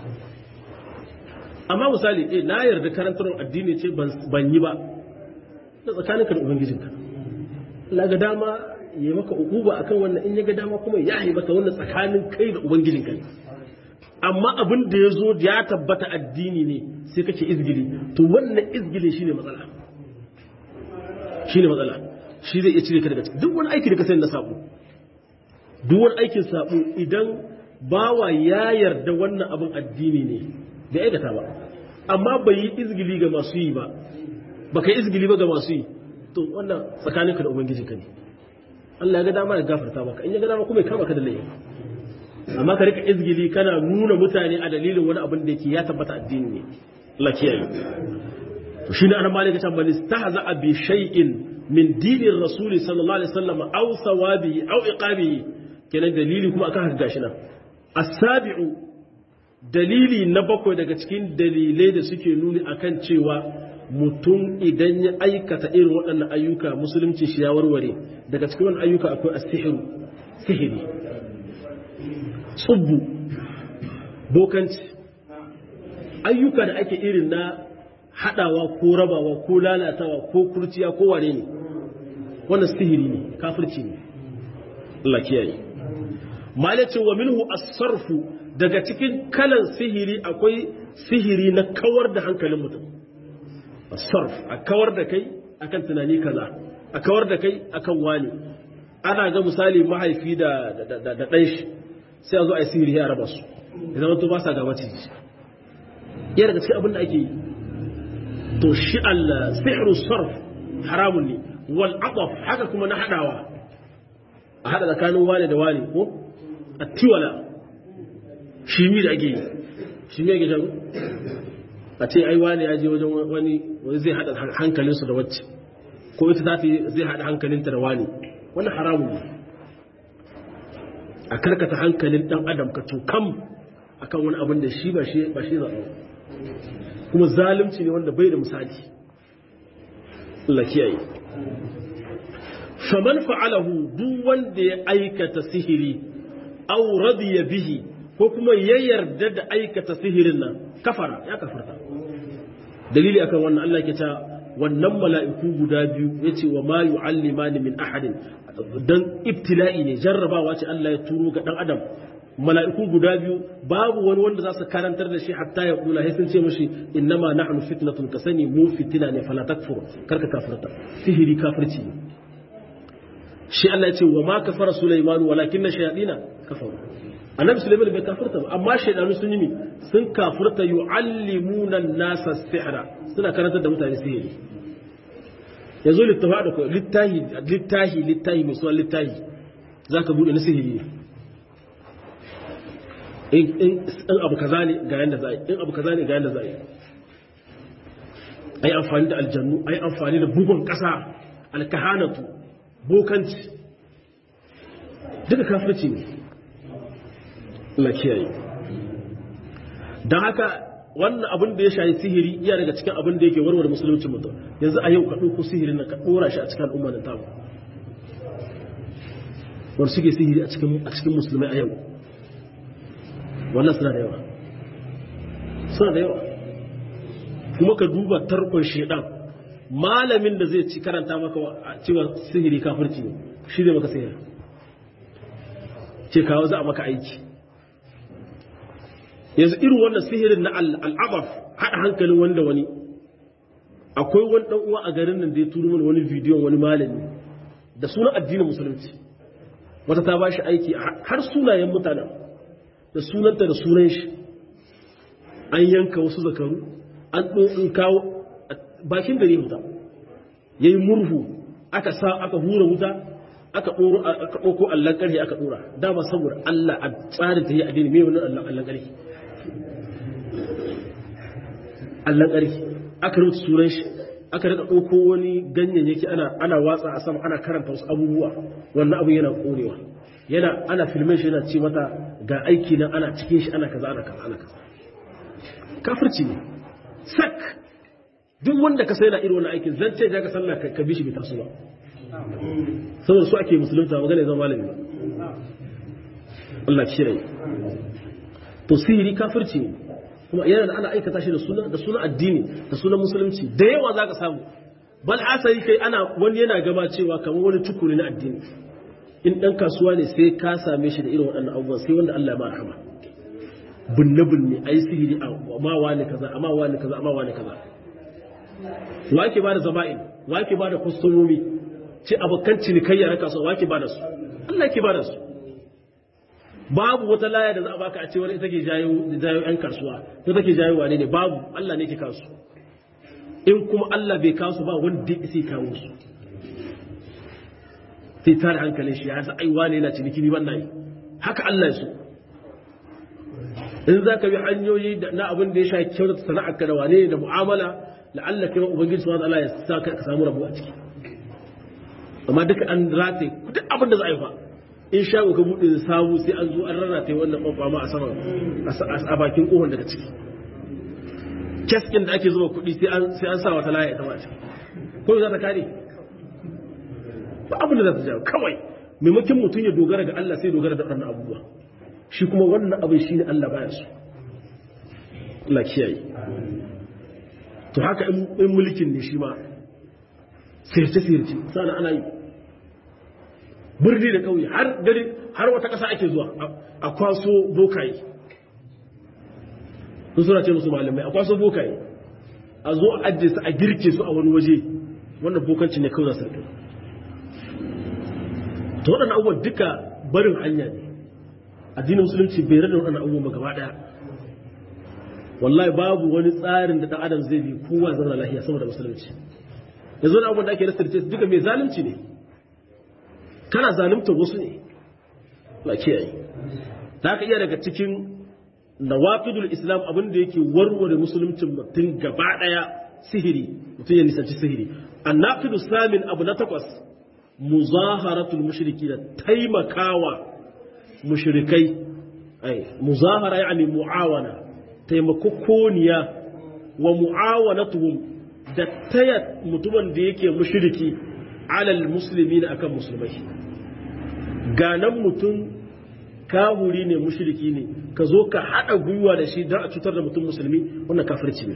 amma misali eh na yarda karantar addini ce ban yi ba da tsakaninka da ubangijinka Allah ga dama ya maka ukuba akan wannan in ya ga dama kuma ya yi maka wannan tsakanin kai da ubangijinka ne amma abin da ya zo ya tabbata addini ne sai kake izgili to wannan izgili shine matsala shine matsala shi zai iya cire ka daga cikin duk wani aiki da ka sani na sabo duk wani aikin sabo idan bawa ya yarda wannan abin addini ne bai aikata ba amma bai yi izgili ga masu yi ba ba ka yi izgili ba ga masu yi to wannan tsakaninka da ubangijinka ne Allah ya ga dama ya gafarta maka in ya ga dama kuma ya kama ka da laifi amma ka rika izgili kana nuna mutane a dalilin wani abin da yake ya tabbata addini ne Allah kiyaye to shine an malika ta bani stahza bi shay'in min dinin rasul sallallahu alaihi wasallam aw thawabihi aw iqabihi kenan dalili kuma akan haka gashi nan as-sabi'u dalili na bakwai daga cikin dalilai da suke nuni akan cewa mutum idan ya aikata irin waɗannan ayyuka musulunci shi ya warware daga cikin wani ayyuka akwai asihiru sihiri tsubbu bokanci ayyuka da ake irin na haɗawa ko rabawa ko lalatawa ko kurciya ko wane ne wannan sihiri ne kafirci ne Allah kiyaye malacin wa minhu as-sarfu daga cikin kalan sihiri akwai sihiri na kawar da hankalin mutum sarf a kawar da kai akan tunani kaza a kawar da kai akan wani ana ga misali mahaifi da da ɗan shi sai a zo a yi sihiri ya raba su ya zama to ba sa gaba ciki ya daga cikin abin da ake yi to shi Allah sihru sarf haramun ne wal aqaf haka kuma na hadawa a hada tsakanin wani da wani ko a tiwala shi mi da ake yi shi mi ake shago a ce ai wani ya je wajen wani wani zai hada hankalinsu da wacce ko ita za ta zai hada hankalinta da wani wani haramun ne a karkata hankalin dan adam ka tukam akan wani abin da shi ba shi ba shi zaɓa kuma zalunci ne wanda bai da misali Allah kiyaye faman fa'alahu duk wanda ya aikata sihiri aw radiya bihi ko kuma ya yarda da aikata sihirin nan kafara ya kafarta dalili akan wannan Allah ke ta wannan mala'iku guda biyu yace wa ma yu'allimani min ahadin dan ibtila'i ne jarrabawa ce Allah ya turo ga dan adam mala'iku guda biyu babu wani wanda za su karantar da shi hatta ya kula sai sun ce mashi innama nahnu fitnatun ka sani mu fitina ne fala takfur karka kafirta sihiri kafirci ne shi Allah ya ce wa ma kafara Sulaiman walakinna shayadina kafaru annabi Sulaiman bai kafirta ba amma shaydanu sun yi sun kafirta yu'allimuna an-nasa sihra suna karantar da mutane sihiri yanzu littafi da littahi littahi littahi mai sunan littahi zaka bude na sihiri ne in abu kaza ne ga yanda za a yi in abu kaza ne ga yanda za a yi ai amfani da aljannu ai amfani da bugun kasa alkahanatu bokanci duka kafirci ne Allah kiyaye don haka wannan abin da ya shayi sihiri iya daga cikin abin da yake warware musulunci mutum yanzu a yau ka ɗauko sihirin nan ka ɗora shi a cikin al'umma da tamu wanda suke sihiri a cikin a cikin musulmai a yau wannan suna da yawa suna da yawa kuma ka duba tarkon shedan malamin da zai ci karanta maka cewa sihiri kafirci ne shi zai maka sihiri ce kawo za a maka aiki yanzu irin wannan sihirin na al'abaf haɗa hankalin wanda wani akwai wani ɗan uwa a garin nan da ya turo mana wani bidiyon wani malami da sunan addinin musulunci wata ta ba shi aiki har sunayen mutanen da sunanta da sunan shi an yanka wasu zakaru an ɗin kawo bakin gari wuta ya yi murhu aka sa aka hura wuta aka ɗauko allon ƙarfi aka ɗora dama saboda allah a tsarin ta yi addini mai wani allon ƙarfi allon ƙarfi aka rubuta sunan shi aka rika ɗauko wani ganyayyaki ana ana watsa a sama ana karanta wasu abubuwa wannan abin yana ƙonewa yana ana filmin shi yana ce mata ga aiki nan ana cikin shi ana kaza ana kaza ana kaza kafirci ne sak duk wanda ka sai na irin wannan aikin zan ce ka sallah ka bi shi bai taso ba saboda su ake musulunta magana ya zama malami Allah kiyaye to sihiri kafirci ne kuma yana da ana aikata shi da suna da suna addini da sunan musulunci da yawa zaka samu bal asali kai ana wani yana gaba cewa kamar wani tukuri na addini in dan kasuwa ne sai ka same shi da irin waɗannan abubuwan sai wanda Allah ya ba rahama bunne bunne ai sihiri amma wani kaza amma wani kaza amma wani kaza wa ake ba da zama'in wa ake ba da kwastomomi ce abokan cinikayya na kasuwa wa ake ba da su Allah ke ba da su babu wata laya da za a baka a cewar ita ke jayo jayo yan kasuwa ko take jayo wane ne babu Allah ne ke kasu in kuma Allah bai kasu ba wanda ya sai kawo su sai tare hankalin shi ya sa ai wane yana ciniki ni ban nayi haka Allah ya so in za ka bi hanyoyi na abin da ya sha kyautata sana'arka da wane ne da mu'amala la'alla kai ubangiji subhanahu wa ta'ala ya sa ka samu rabo a ciki amma duka an rataye duk abin da za a yi fa in shago ka buɗe da sabu sai an zo an rarrata wannan ɓanɓama a saman a bakin ƙohon daga ciki keskin da ake zuba kuɗi sai an sa wata laya ita ma ciki ko za ta kare ba abin da za ta jawo kawai maimakon mutum ya dogara ga Allah sai dogara da waɗannan abubuwa shi kuma wannan abin shi ne Allah baya su Allah kiyaye to haka in mulkin ne shi ma sirce-sirce sana ana yi birni da ƙauye har gari har wata ƙasa ake zuwa a kwaso bokaye sun suna ce musu malamai a kwaso bokaye a zo a ajiye su a girke su a wani waje wannan bokanci ne kawai za su to waɗannan abubuwan duka barin hanya ne addinin musulunci bai rada waɗannan abubuwan ba gaba ɗaya wallahi babu wani tsarin da ɗan adam zai bi kowa zama lafiya saboda musulunci yanzu wani abubuwan da ake rasa duka mai zalunci ne kana zalunta wasu ne ba kiyaye ta haka iya daga cikin nawaqidul islam abin da yake warware musuluncin mutum gaba daya sihiri mutum ya nisanci sihiri annaqidu samin abu na takwas muzaharatul mushriki da taimakawa mushrikai ai muzahara yani muawana taimakokoniya wa muawanatuhum da taya mutumin da yake mushriki alal musulmi na akan musulmai ganan mutum kahuri ne mushriki ne ka zo ka haɗa gwiwa da shi don a cutar da mutum musulmi wannan kafirci ne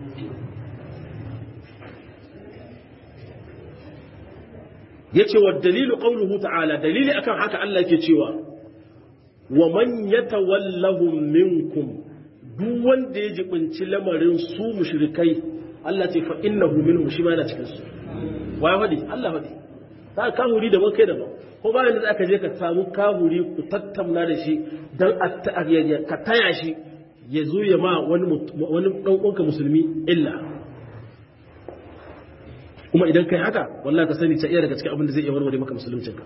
ya ce wa dalilu ƙaunuhu ta'ala dalili akan haka Allah ke cewa wa man yatawallahum minkum duk wanda ya jibinci lamarin su mushrikai Allah ce fa innahu minhum shi ma yana cikin su wa ya faɗi Allah faɗi ta kahuri daban kai daban ko ba da aka je ka samu kahuri ku tattauna da shi dan ka taya shi ya zo ya ma wani wani dan uwanka musulmi illa kuma idan kai haka wallahi ka sani ta iya daga cikin abin da zai iya warware maka musuluncinka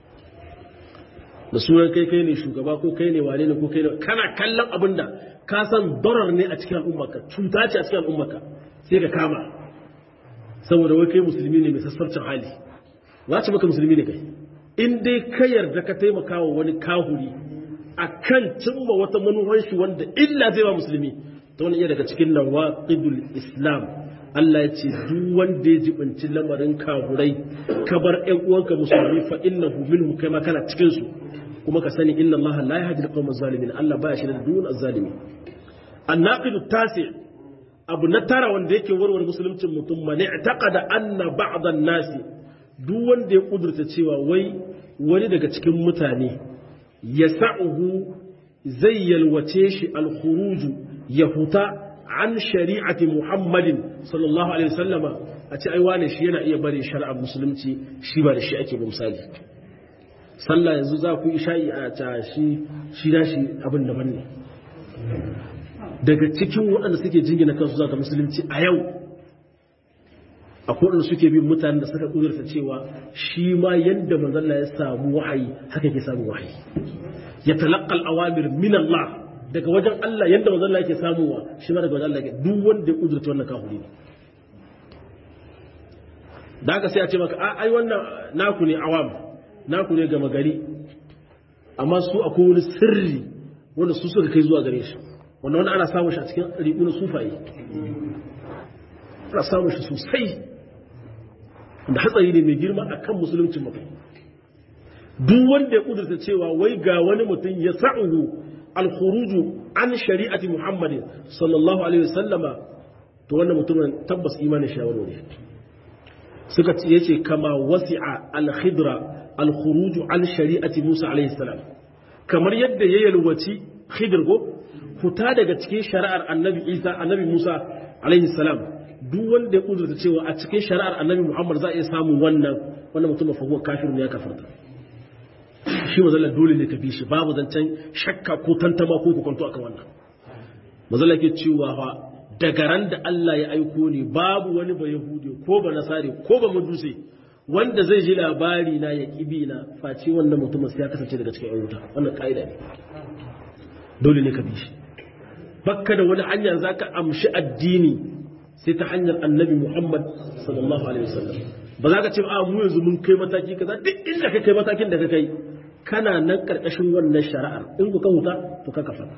da sunan kai kai ne shugaba ko kai ne wane ne ko kai ne kana kallon abin da ka san darar ne a cikin al'ummarka cuta ce a cikin al'ummarka sai ka kama saboda wai kai musulmi ne mai sassarcin hali za ci maka musulmi ne kai in dai ka yarda ka taimaka wa wani kahuri a kan cimma wata manuwan shi wanda illa zai ba musulmi ta wani iya daga cikin nawaqidul islam Allah ya ce duk wanda ya jibinci lamarin kafurai ka bar ƴan uwanka musulmi fa innahu minhum kai ma kana cikin su kuma ka sani inna Allah la yahdi al-qawma zalimin Allah baya shi da dun az-zalimin an-naqidu tasi abu na tara wanda yake warware musuluncin mutum man i'taqada anna ba'd an-nas duk wanda ya kudurta cewa wai wani daga cikin mutane yasa'uhu zai yalwace shi al-khuruju ya huta an shari'ati Muhammadin sallallahu alaihi wasallama a ce ai wane shi yana iya bari shari'ar musulunci shi ba da shi ake ba misali sallah yanzu za ku isha'i a ta shi shi da shi abin daban ne daga cikin waɗanda suke jingina kansu za ka musulunci a yau akwai waɗanda suke bin mutanen da suka ƙudurta cewa shi ma yadda manzalla ya samu wahayi haka ke samu wahayi ya talaqqal awamir min Allah daga wajen Allah yadda manzon Allah yake samuwa shi ma daga wajen Allah yake duk wanda ya kudurta wannan kafiri ne da haka sai a ce maka ai wannan naku ne awam naku ne gama gari amma su akwai wani sirri wanda su suka kai zuwa gare shi wanda wani ana samun shi a cikin riƙunan sufaye ana samun shi sosai da hatsari ne mai girma akan musuluncin mutum duk wanda ya kudurta cewa wai ga wani mutum ya sa'uhu alkhuruju an shari'ati muhammadin sallallahu alaihi wasallama to wannan mutumin tabbas imanin shawarwari suka ce yace kama wasi'a al-khidra al-khuruju an shari'ati musa alaihi salam kamar yadda ya yalwaci khidr go fita daga cikin shari'ar annabi isa annabi musa alaihi salam duk wanda ya kudurta cewa a cikin shari'ar annabi muhammad za a iya samun wannan wannan mutumin fa huwa kafirun ya kafarta shi mazalla dole ne ka bi shi babu zancen shakka ko tantama ko kwanto akan wannan mazalla ke cewa fa daga ran da Allah ya aiko ne babu wani ba yahudi ko ba nasari ko ba maduse wanda zai ji labari na ya kibi na face wannan mutumin sai ya kasance daga cikin ayyuka wannan kaida ne dole ne ka bi shi bakka da wani hanya zaka amshi addini sai ta hanyar annabi Muhammad sallallahu alaihi wasallam ba za ka ce a mu yanzu mun kai mataki kaza duk inda ka kai matakin da ka kai kana nan karkashin wannan shari'ar in ku ka huta to ka kafa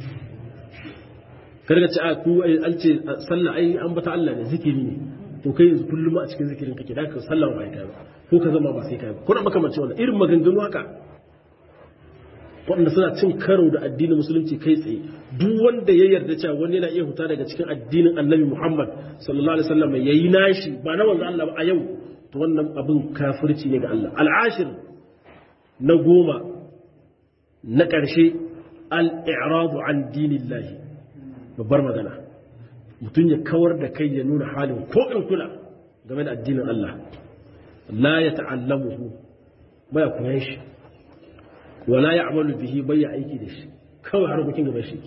karga ce a ku an ce sallah ai an bata Allah ne zikiri ne to kai yanzu kullum a cikin zikirin kake da ka sallah ba kai ba ko ka zama ba sai kai ba ko da makamancin wannan irin maganganu haka wanda suna cin karo da addinin musulunci kai tsaye duk wanda ya yarda cewa wani yana iya huta daga cikin addinin annabi Muhammad sallallahu alaihi wasallam yayi nashi ba na wanzu Allah ba a yau to wannan abin kafirci ne ga Allah al'ashir na goma na ƙarshe al'iradu an dinillahi babbar magana mutum ya kawar da kai ya nuna halin ko in kula game da addinin Allah la ya ta'allamuhu baya koyan shi wala ya amalu bihi bai ya aiki da shi kawai harkokin gaban shi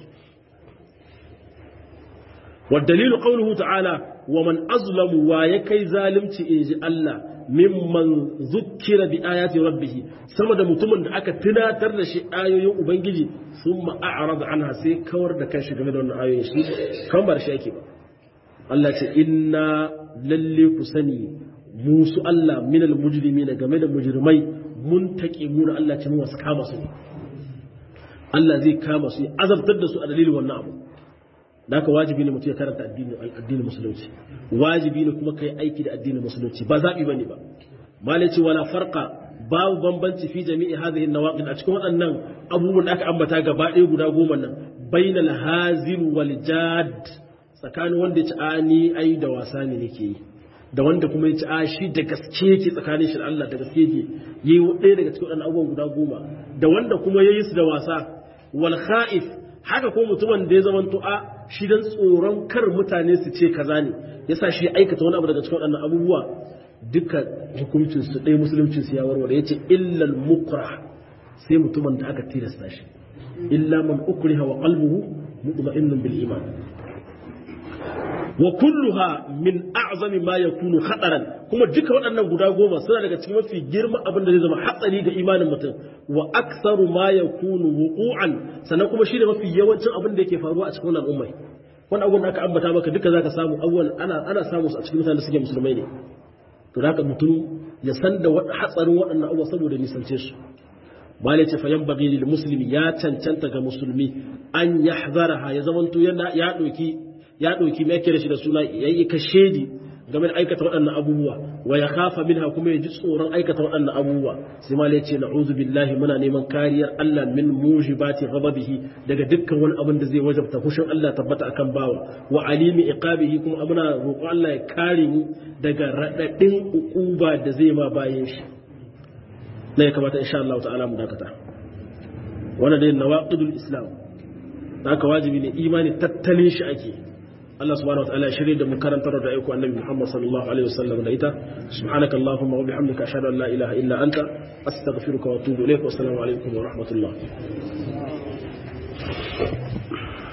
والدليل قوله تعالى ومن أظلم ويكي ظالمتي إنجي الله ممن ذكر بآيات ربه سمد متمن أكا تناتر لشي آيو أبنجي ثم أعرض عنها سي كور دكاشي كمدى أن آيو يشي كم برشي أكي الله إنا للي كسني موسو الله من المجرمين كمدى مجرمي منتكمون الله تنوى سكاما سني Allah zai kama su azabtar da su a dalilin wannan abu da haka wajibi ne mutum ya karanta addinin musulunci wajibi ne kuma kai aiki da addinin musulunci ba zaɓi bane ba malai ce wala farqa babu bambanci fi jami'i hadhihi nawaqid a cikin waɗannan abubuwan da aka ambata gaba ɗaya guda goma nan bainal hazil wal jad tsakanin wanda ya ci a ni ai da wasa ne nake yi da wanda kuma ya ci a shi da gaske yake tsakanin shi da Allah da gaske yake yi ɗaya daga cikin waɗannan abubuwan guda goma da wanda kuma ya yi su da wasa wal kha'if haka ko mutumin da ya zama a shi dan tsoron kar mutane su ce kaza ne yasa shi aikata wani abu daga cikin waɗannan abubuwa duka hukuncin su ɗaya musuluncin su ya warware yace illal mukra sai mutumin da aka tilasta shi illa man ukriha wa qalbuhu mutma'innun bil iman wa kulluha min a'zami ma yakunu khataran kuma duka waɗannan guda goma suna daga cikin mafi girman abin da zai zama hatsari ga imanin mutum wa aktsaru ma yakunu wuqu'an sannan kuma shine mafi yawancin abin da yake faruwa a cikin wannan ummai wannan abun da aka ambata maka duka zaka samu awwal ana ana samu su a cikin mutanen da suke musulmai ne to da haka mutum ya san da hatsarin waɗannan abubuwa saboda nisance su malai ce fayan bagi lil muslimi ya cancanta ga musulmi an yahzaraha ya zamanto yana ya doki ya doki me yake da shi da suna yayi kashedi game da aikata waɗannan abubuwa wa ya kafa minha kuma ya ji tsoron aikata waɗannan abubuwa sai malai ce na'udhu billahi muna neman kariyar Allah min mujibati ghadabihi daga dukkan wani abin da zai wajabta fushin Allah tabbata akan bawa wa alimi iqabihi kuma muna roƙon Allah ya kare mu daga radadin ukuba da zai ma bayan shi ne ya kamata insha Allah ta'ala mu dakata wannan dai nawaqidul islam haka wajibi ne imani tattalin shi ake Allah subhanahu wa ta'ala shirye da mu karantar da aiko annabi Muhammad sallallahu alaihi wasallam da ita subhanaka allahumma wa bihamdika ashhadu an la ilaha illa anta astaghfiruka wa atubu ilaik wa assalamu alaikum wa rahmatullah